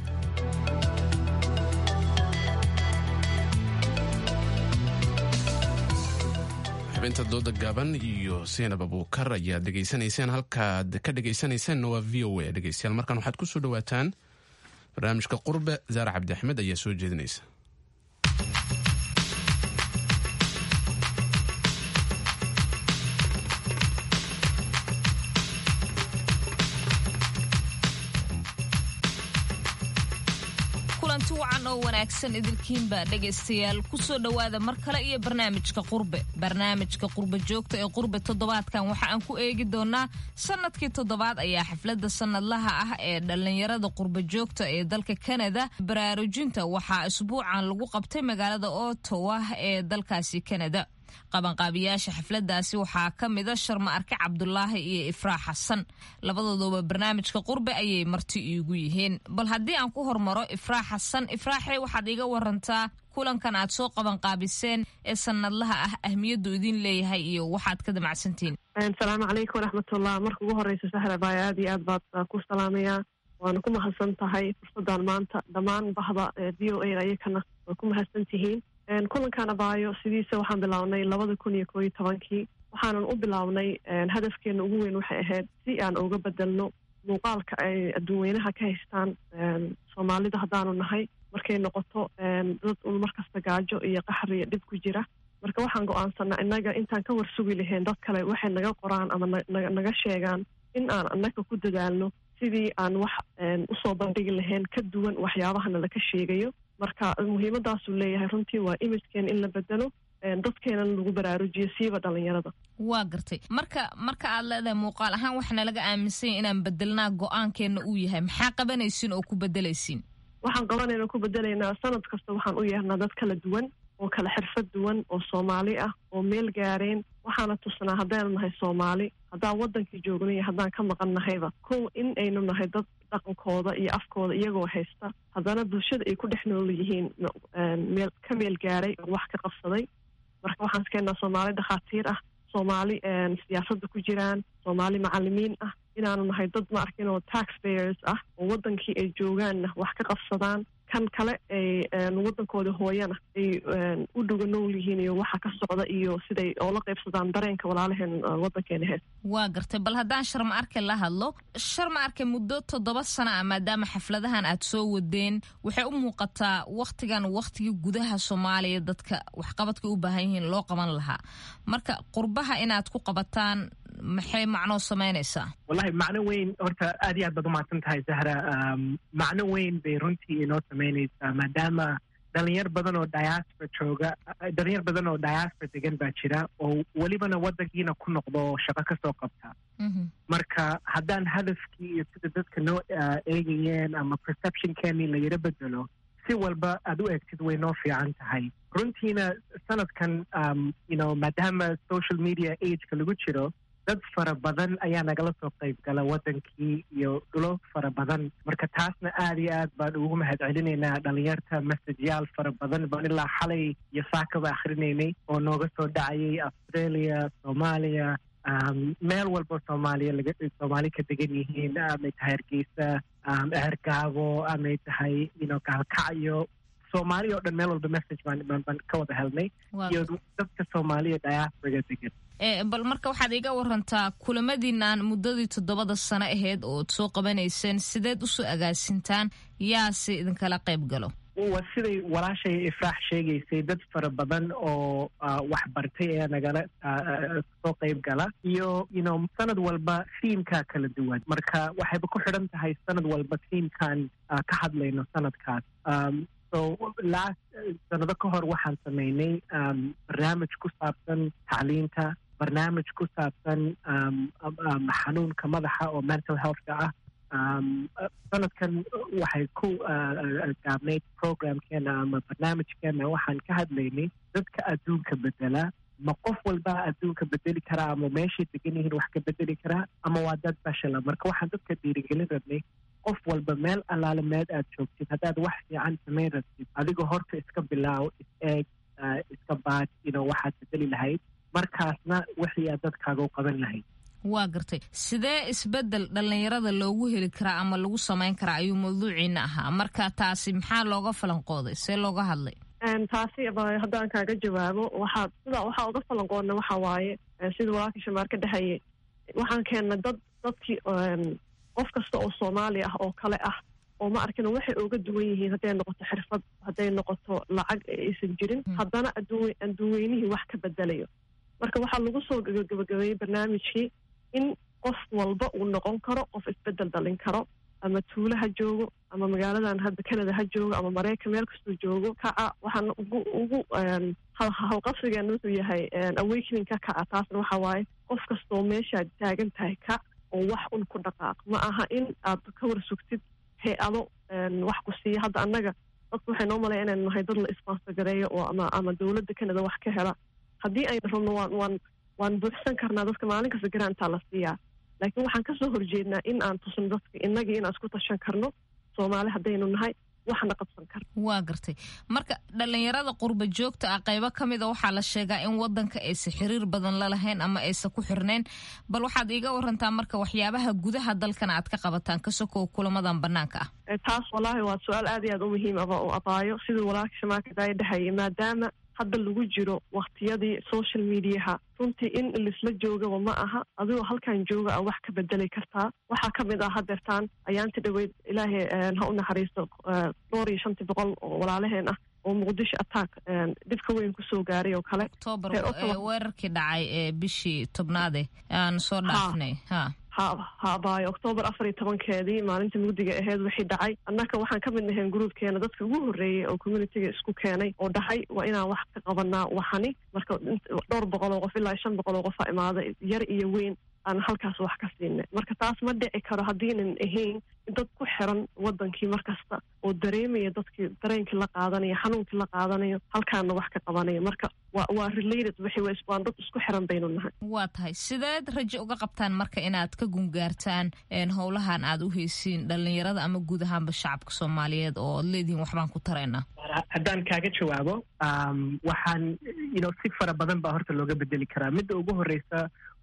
xubinta dooda gaaban iyo seenab abuukar ayaad dhegaysanayseen halkaad ka dhegaysanaysaanna waa v o a dhegaystayaal markan waxaad ku soo dhawaataan barnaamijka qurbe zaare cabdi axmed ayaa soo jeedinaysa kulanti wacan oo wanaagsan idilkiinba dhegaystayaal kusoo dhowaada mar kale iyo barnaamijka qurbe barnaamijka qurbe joogta ee qurbe toddobaadkan waxa aan ku eegi doonaa sanadkii toddobaad ayaa xafladda sanadlaha ah ee dhallinyarada qurbe joogta ee dalka kanada baraarujinta waxaa isbuucan lagu qabtay magaalada ottawa ee dalkaasi kanada qabanqaabiyaasha xafladaasi waxaa ka mida sharma arke cabdulaahi iyo ifraax xasan labadooduba barnaamijka qurbe ayay marti iigu yihiin bal haddii aan ku hormaro ifraax xasan ifraaxe waxaad iga warantaa kulankan aad soo qabanqaabiseen ee sanadlaha ah ahmiyaddu idin leeyahay iyo waxaad ka damacsantihiin asalaamu calaykum waraxmatullah marka ugu horeysa sahra baaya aad iyo aad baad ku salaamayaa waana ku mahadsan tahay fursadan maanta dhammaan bahda v o a ayakana waa ku mahadsan tihiin kulankan abaayo sidiisa waxaan bilownay labada kun iyo koo iyo tobankii waxaanan u bilownay hadafkeena ugu weyn waxay ahayd si aan uga bedelno muuqaalka ay adduunweynaha ka haystaan soomaalida haddaanu nahay markay noqoto dad un markasta gaajo iyo qaxri iyo dhib ku jira marka waxaan go-aansanaa innaga intaan ka warsugi lahayn dad kale waxay naga qoraan ama naga sheegaan in aan annaga ku dadaalno sidii aan wax usoo bandhigi lahayn ka duwan waxyaabahana laka sheegayo marka muhiimadaasuu leeyahay runtii waa imijkeena in la bedelo dadkeenana lagu baraarujiyo siiba dhalinyarada waa gartay marka marka aad leedahay muuqaal ahaan waxaana laga aaminsanya inaan bedelnaa go-aankeenna uu yahay maxaa qabanaysiin oo ku bedelaysiin waxaan qabanayna ku bedelaynaa sanad kasta waxaan u yeernaa dad kala duwan oo kala xirfad duwan oo soomaali ah oo meel gaareen waxaana tusnaa haddaynu nahay soomaali haddaan wadankii joogno iyo haddaan ka maqan nahayba kow in aynu nahay dad dhaqankooda iyo afkooda iyagoo haysta haddana bulshada ay ku dhex nool yihiin meel ka meel gaaray oo wax ka qabsaday marka waxaan iskeenaa soomaali dhakhaatiir ah soomaali siyaasadda ku jiraan soomaali macalimiin ah inaanu nahay dad ma arkin oo tax payers ah oo wadankii ay joogaanna wax ka qabsadaan kan kale ay wadankooda hooyana ay u dhuga nool yihiin iyo waxa ka socda iyo siday oola qaybsadaan dareenka walaalaheen wadankeena hees waa gartay bal haddaan sharma arke la hadlo sharma arke muddo toddoba sana ah maadaama xafladahan aad soo wadeen waxay u muuqataa wakhtigan wakhtigii gudaha soomaaliya dadka waxqabadka u baahan yihiin loo qaban lahaa marka qurbaha inaad ku qabataan maxay macnoo samaynaysaa wallahi macno weyn horta aad iyo aad baad umahadsan tahay zahra macno weyn bay runtii inoo samaynaysaa maadaama dhalinyar badan oo diaspora jooga dhalinyar badan oo diaspora degan baa jira oo welibana wadankiina ku noqdo oo shaqo kasoo qabta marka haddaan hadafkii iyo sida dadka noo eegayeen ama perceptionkeeni la yaro bedelo si walba aad u eegtid way noo fiican tahay runtiina sanadkan you know maadaama social media ageka lagu jiro dad fara badan ayaa nagala soo qayb gala wadankii iyo dhulo fara badan marka taasna aad iyo aad baan ugu mahad celinaynaa dhalinyarta messajyaal fara badan baan ilaa xalay iyo saakaba akhrinaynay oo nooga soo dhacayay australia soomaaliya meel walba soomaaliya laga soomaali ka degan yihiin amay tahay hargeysa eergaabo amay tahay ino gaalkacyo soomaali oo dhan meel walba message baan baan ka wada helnay iyo dadka soomaaliya diasporaga degan bal marka waxaad iga warantaa kulamadiinaan muddadii toddobada sano aheyd ood soo qabanayseen sideed usoo agaasintaan yaase idinkala qayb galo waa siday walaashay ifraax sheegaysay dad fara badan oo wax bartay ayaa nagala soo qayb gala iyo you know sanad walba thiimkaa kala duwan marka waxayba ku xidhan tahay sanad walba thiimkan ka hadlayno sanadkaas so last sanado ka hor waxaan samaynay barnaamij ku saabsan tacliinta barnaamij ku saabsan xanuunka madaxa oo mental healthka ah sanadkan waxay ku gaabnayd programkeena ama barnaamijkeena waxaan ka hadlaynay dadka adduunka bedela ma qof walba adduunka bedeli karaa ama meeshay degan yihiin wax ka bedeli karaa ama waa dad bashela marka waxaan dadka dhiirigelin rabnay qof walba meel allaale meed aad joogtid haddaad wax fiican samayn rabtid adigoo horta iska bilaaw is eeg iska baad ino waxaad bedeli lahayd markaasna wixii aad dadkaaga u qaban lahayd waa gartay sidee isbedel dhallinyarada loogu heli karaa ama lagu samayn karaa ayuu mawduuciina ahaa marka taasi maxaa looga falanqooday see looga hadlay taasi haddaan kaaga jawaabo waxaa sida waxaa uga falanqoodna waxa waaye sida walaalka shamaar ka dhexeeyey waxaan keennay dad dadkii qof kasta oo soomaali ah oo kale ah oo ma arkin waxay uga duwan yihiin hadday noqoto xirfad hadday noqoto lacag aysan jirin haddana adduunweynihii wax ka bedelayo marka waxaa lagu soo gabagabeeyey barnaamijkii in qof walba uu noqon karo qof isbedel dhalin karo ama tuulo ha joogo ama magaaladan hadda canada ha joogo ama maraykan meel kastuu joogo kaca waxaan ugu ugu hawqabsigeena wuxuu yahay awakening ka kaca taasna waxa waaye qof kastoo meeshaad taagan tahay kac oo wax un ku dhaqaaq ma aha in aad ka war sugtid hay-ado wax ku siiya hadda annaga dadku waxay noo malaya inaynu nahay dad la isbansagareeyo oo ama ama dowladda canada wax ka hela haddii aynu rabno waan waan waan buuxsan karnaa dadka maalin kasta garaantaa la siiyaa laakiin waxaan kasoo horjeednaa in aan tusno dadka innagii inaan isku tashan karno soomaali haddaynu nahay waxna qabsan karno waa gartay marka dhallinyarada qurba joogta ah qaybo ka mida waxaa la sheegaa in wadanka aysa xiriir badan la lahayn ama aysa ku xirnayn bal waxaad iiga warantaa marka waxyaabaha gudaha dalkan aad ka qabataan ka sokow kulamadan banaanka ah taas wallaahi waa su-aal aad iyo aad u muhiim aba oo abaayo siduu walaalka shamaaka daaya dhehayay maadaama hadda lagu jiro waktiyadii social mediaha runtii in lisla joogaba ma aha adigoo halkan jooga a wax ka bedeli kartaa waxaa ka mid ah hadeertaan ayaanti dhaweyd ilaahay ha u naxariisto dhowr iyo shantii boqol oo walaalaheen ah oo muqdisho attack dhibka weyn kusoo gaaray oo kale octoobar weerarkii dhacay ee bishii tobnaade aan soo dhaafnay ha ha haabaayo octoobar afar iyo tobankeedii maalinta mugdiga aheyd wixii dhacay annaka waxaan ka mid nahayn gruubkeena dadka ugu horreeyey oo communitiga isku keenay oo dhahay waa inaan wax ka qabanaa waxani marka dhowr boqol oo qof ilaa shan boqol oo qofa imaaday yar iyo weyn aan halkaas wax ka siinay marka taas ma dhici karo haddiinan ahayn dad ku xiran wadankii mar kasta oo dareemaya dadkii dareenkii la qaadanayo xanuunkii la qaadanayo halkaana wax ka qabanaya marka waa waa related wixii waan dad isku xiran baynu nahay waa tahay sideed rajo uga qabtaan marka inaad ka gungaartaan howlahan aad u heysiin dhallinyarada ama guud ahaanba shacabka soomaaliyeed oo ad leedihiin waxbaan ku taraynaa haddaan kaaga jawaabo waxaan you know si fara badan baa horta looga bedeli karaa midda ugu horreysa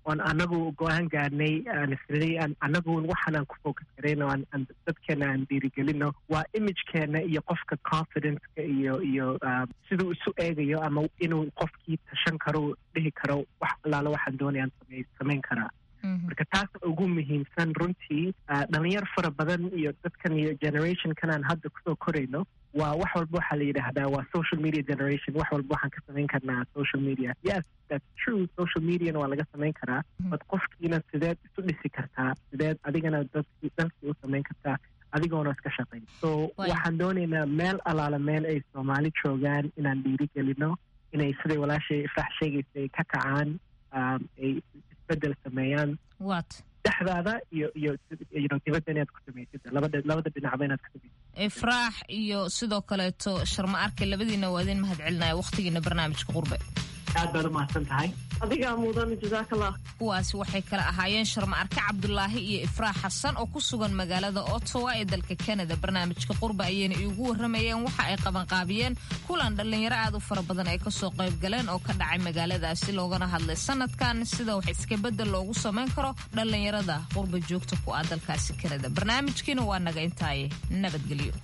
oon anagu go-aan gaarnay aan isnay anagu waxaanaan ku focus garayno aan dadkeena aan dhiirigelino waa imagekeena iyo qofka confidenceka iyo iyo siduu isu eegayo ama inuu qofkii tashan karo dhihi karo wax allaala waxaan doonayaan samey samayn karaa marka taas ugu muhiimsan runtii dhalinyar fara badan iyo dadkan iyo generationkan aan hadda kusoo korayno waa wax walba waxaa la yidhaahdaa waa social media generation wax walba waxaan ka samayn karnaa social media yes that's true social mediana waa laga samayn karaa but qofkiina sideed isu dhisi kartaa sideed adigana dadki dalkii u samayn kartaa adigoona iska shaqayn so waxaan doonaynaa meel alaala meel ay soomaali joogaan inaan dhiirigelino inay siday walaashay ifraax sheegaysa ay ka kacaan ay isbedel sameeyaan dhexdaada iyo iyo iyo dibadda inaad ku samaysid labada labada dhinacba inaad ku samaysid ifraax iyo sidoo kaleeto sharma arke labadiina waa idin mahad celinaya wakhtigiina barnaamijka qurbe aad baad u mahadsan tahay adigaa mudan jazaakallah kuwaasi waxay kala ahaayeen sharma arke cabdulaahi iyo ifraax xasan oo ku sugan magaalada ottawa ee dalka canada barnaamijka qurba ayayna iigu warramayeen waxa ay qabanqaabiyeen kulan dhallinyaro aad u fara badan ay kasoo qayb galeen oo ka dhacay magaaladaasi loogana hadlay sanadkan sida wax iska bedel loogu samayn karo dhallinyarada qurba joogta ku ah dalkaasi canada barnaamijkiina waa naga intaaye nabadgelyo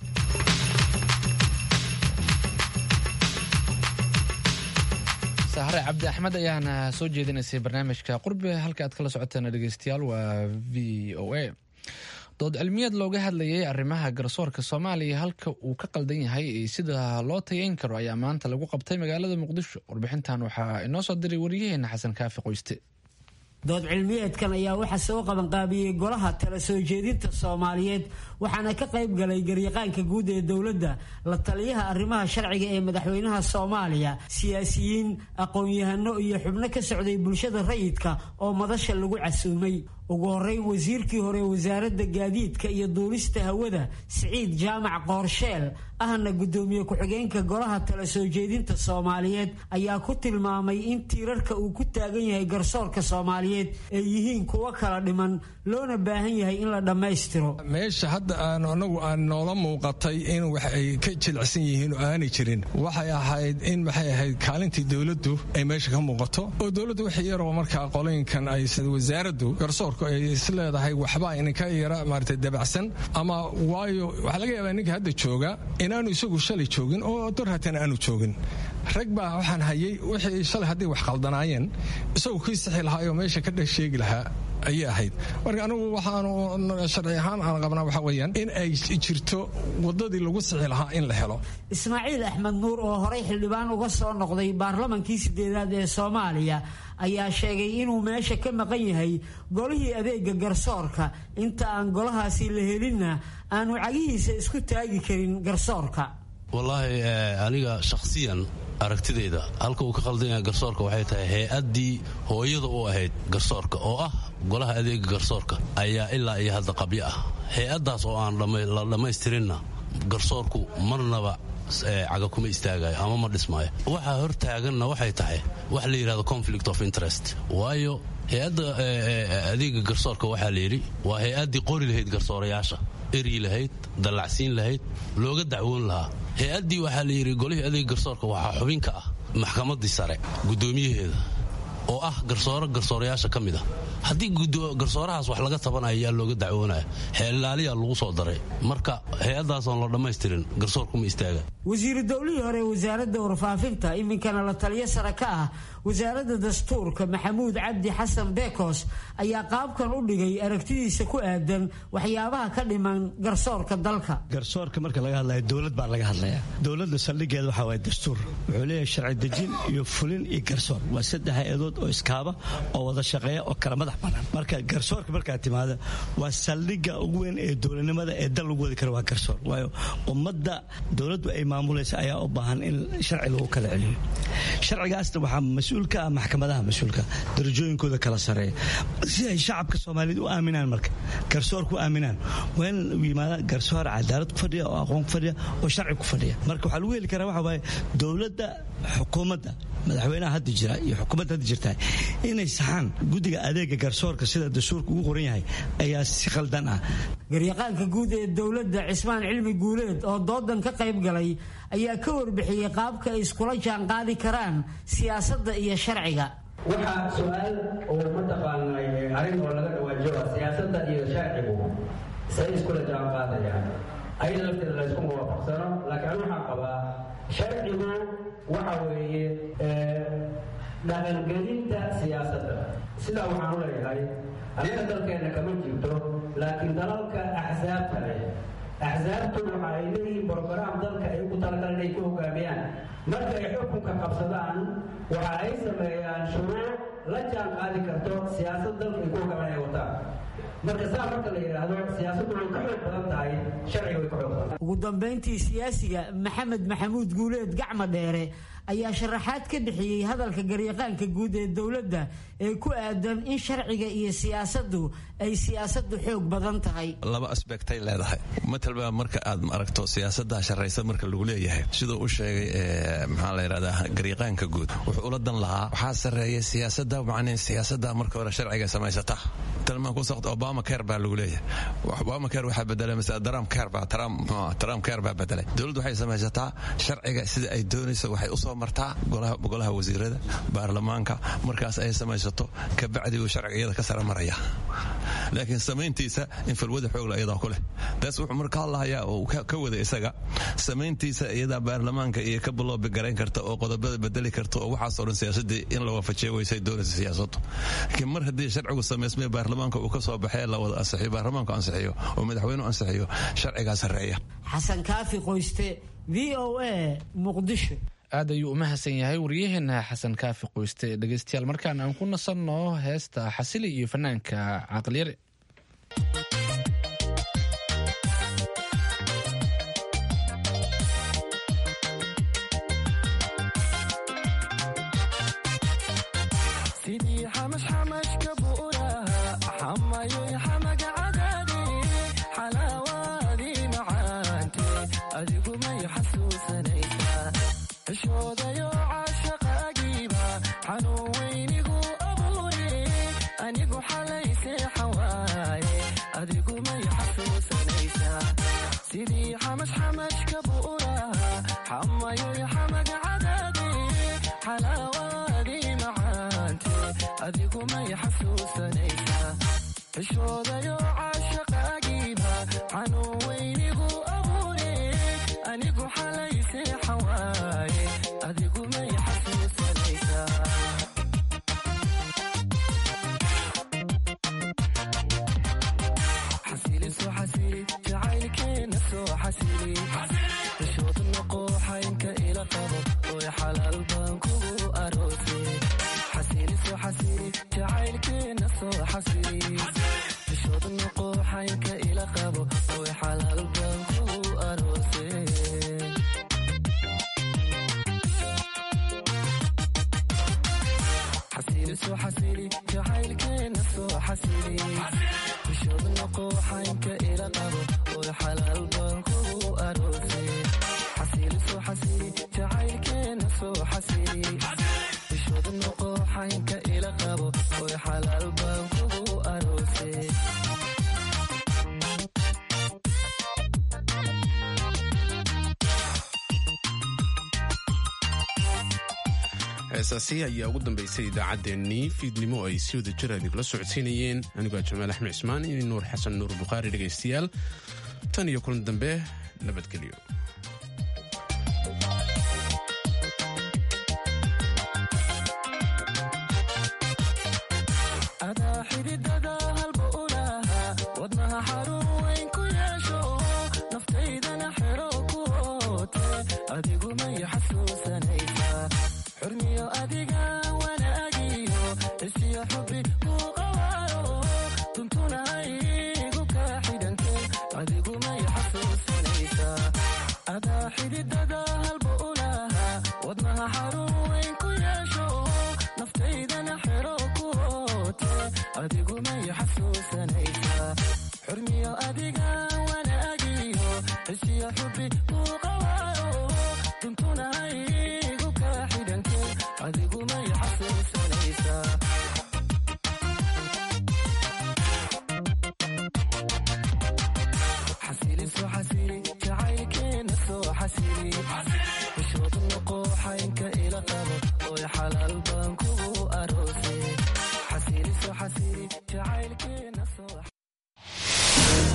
sahre cabdi axmed ayaana soo jeedinaysay barnaamijka qurbe halka aad kala socoteen dhegeystayaal waa v o a dood cilmiyeed looga hadlayay arrimaha garsoorka soomaaliya halka uu ka qaldan yahay sida loo tayeyn karo ayaa maanta lagu qabtay magaalada muqdisho warbixintan waxaa inoo soo diray wariyaheena xasan kaafi qoyste dood cilmiyeedkan ayaa waxaa soo qabanqaabiyey golaha tala soo jeedinta soomaaliyeed waxaana ka qayb galay garyaqaanka guud ee dowladda la taliyaha arrimaha sharciga ee madaxweynaha soomaaliya siyaasiyiin aqoon-yahano iyo xubno ka socday bulshada rayidka oo madasha lagu casuumay ugu horeyn wasiirkii hore wasaaradda gaadiidka iyo duulista hawada siciid jaamac qoorsheel ahna guddoomiye ku-xigeenka golaha tala soo jeedinta soomaaliyeed ayaa ku tilmaamay in tiirarka uu ku taagan yahay garsoorka soomaaliyeed ay yihiin kuwo kala dhiman loona baahan yahay in la dhammaystiro meesha hadda aan anagu aan noola muuqatay in wax ay ka jilicsan yihiin oo aanay jirin waxay ahayd in maxay ahayd kaalintii dowladdu ay meesha ka muuqato oo dowladdu wax yaroo markaa qolooyinkan ay wasaaraddu garsoorku ay is leedahay waxba ininka yara maarata dabacsan ama waayo waxaa laga yaabaa ninka hadda jooga inaanu isagu shalay joogin oo dorhatan aanu joogin rag baa waxaan hayay wixii shalay hadday wax qaldanaayeen isagu kii sixi lahaayoo meesha ka dhex sheegi lahaa ayay ahayd marka anigu waxaanu sharci ahaan aan qabnaa waxa weeyaan in ay jirto wadadii lagu sixi lahaa in la helo ismaaciil axmed nuur oo horey xildhibaan uga soo noqday baarlamankii sideedaad ee soomaaliya ayaa sheegay inuu meesha ka maqan yahay golihii adeega garsoorka inta aan golahaasi la helinna aanu cagihiisa isku taagi karin garsoorka wallaahi aniga shakhsiyan aragtidayda halka uu ka qaldan yahay garsoorka waxay tahay hay-addii hooyada u ahayd garsoorka oo ah golaha adeega garsoorka ayaa ilaa iyo hadda qabyo ah hay-addaas oo aan la dhammaystirinna garsoorku marnaba caga kuma istaagayo ama ma dhismaayo waxaa hor taaganna waxay tahay wax la yidhahdo conflict of interest waayo hay-adda adeega garsoorka waxaa la yidhi waa hay-addii qori lahayd garsoorayaasha eryi lahayd dallacsiin lahayd looga dacwoon lahaa hay-addii waxaa la yidhi golihii adeega garsoorka waxaa xubin ka ah maxkamaddii sare guddoomiyaheeda oo ah garsooro garsoorayaasha ka mid a haddii garsoorahaas wax laga tabanayo yaa looga dacwoonaya xeellaaliyaa lagu soo daray marka hay-addaasoon la dhammaystirin garsoorkuma istaaga wasiiru dowlihii hore wasaaradda warfaafinta iminkana la taliyo sare ka ah wasaaradda dastuurka maxamuud cabdi xasan bekos ayaa qaabkan u dhigay aragtidiisa ku aadan waxyaabaha ka dhiman garsoorka dalka garsoorka marka laga hadlaya dowlad baa laga hadlaya dowladda saldhigeeda waxaa waaya dastuur wuxuu leeyahay sharci dejin iyo fulin iyo garsoor waa saddex hay-adood oo iskaaba oo wada shaqeeya oo kala madax bannaan marka garsoorka markaa timaada waa saldhigga ugu weyn ee dowladnimada ee dal lagu wadi karo waa garsoor waayo ummadda dowladdu ay maamulaysa ayaa u baahan in sharci lagu kala celiyo sharcigaasna waxaa mas-uul ka ah maxkamadaha mas-uulka darajooyinkooda kala sareeya si ay shacabka soomaaliyeed u aaminaan marka garsoor ku aaminaan waa in u yimaada garsoor cadaalad ku fadhiya oo aqoon ku fadhiya oo sharci ku fadhiya marka waxaa lagu heli karaa waxa waaye dowladda xukuumadda madaxweynaha hadda jira iyo xukuumadda hadda jirta inay saxaan guddiga adeega garsoorka sida dastuurka ugu qoran yahay ayaa si khaldan ah garyaqaanka guud ee dowladda cismaan cilmi guuleed oo doodan ka qayb galay ayaa ka warbixiyey qaabka ay iskula jaanqaadi karaan siyaasadda iyo sharciga waxaa su-aal oo mataqaanay arrin oo laga dhawaajoa siyaasadda iyo sharcigu say iskula jaan qaadayaan ayada lafteeda layskuma waafaqsano laakiin anu waxaan qabaa sharcigu waxa weeye dhaqangelinta siyaasadda sidaa waxaan u leeyahay annaga dalkeenna kama jirto laakiin dalalka axsaabta leh axsaabtu waxa ay leeyihiin brograam dalka ay ugu talagalan inay ku hogaamiyaan marka ay xukunka qabsadaan waxa ay sameeyaan shuruuc la jaan qaadi karto siyaasad dalka ay ku hogaamaan ay wataan marka saa marka la yidhaahdo siyaasaddu way ka xoog badan tahay sharciga way ka xoog badan ugu dambayntii siyaasiga maxamed maxamuud guuleed gacma dheere ayaa sharaxaad ka bixiyey hadalka garyaqaanka guud ee dowladda ee ku aadan in sharciga iyo siyaasaddu ay siyaasaddu xoog badan tahay laba asbectay leedahay matalba marka aad aragto siyaasada sharaysa marka lagu leeyahay siduu u sheegay maxaa la yidhahdaa garyaqaanka guud wuxuu ula dan lahaa waxaa sarreeya siyaasada macnii siyaasada marka hore sharciga samaysata talmaan ku saqt obama care baa lagu leeyahay obama care waxaa bedelay masala trump care baa trump trump care baa bedelay dowladdu waxay samaysataa sharciga sida ay doonayso waxay usoo martaa golaha wasiirada baarlamaanka markaas ay samaysato kabacdi uu sharciga iyada ka sara maraya laakiin samayntiisa in falwada xoogla iyadaa ku leh taas wuxuu marka hadlahayaa uu ka wada isaga samayntiisa iyadaa baarlamaanka iyo ka baloobi garayn karta oo qodobada bedeli karta oo waxaasoo dhan siyaasadii in la waafajiya weysay doonaysa siyaasaddu laakiin mar haddii sharcigu samaysmay baarlamaanka uu ka soo baxee la wada ansixiyo baarlamaanku ansixiyo oo madaxweynuhu ansixiyo sharcigaa sarreeya xasan kaafi qoyste v o a muqdisho aad ayuu u mahadsan yahay waryaheena xasan kaafi qoyste dhegeystayaal markaan aan ku nasanno heesta xasili iyo fanaanka caqliyare heesaasi ayaa ugu dambaysay idaacaddeenii fiidnimo ay si wada jir idinkula socodsiinayeen anigoo jamaal axmed cismaan iyo nuur xasan nuur bukhaari dhegaystayaal tan iyo kulan dambe nabadgelyo xalaal baan kugu aroos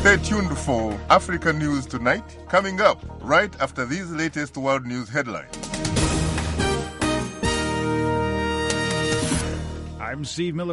Stay tuned for Africa News Tonight, coming up right after these latest world news headlines. I'm Steve Miller.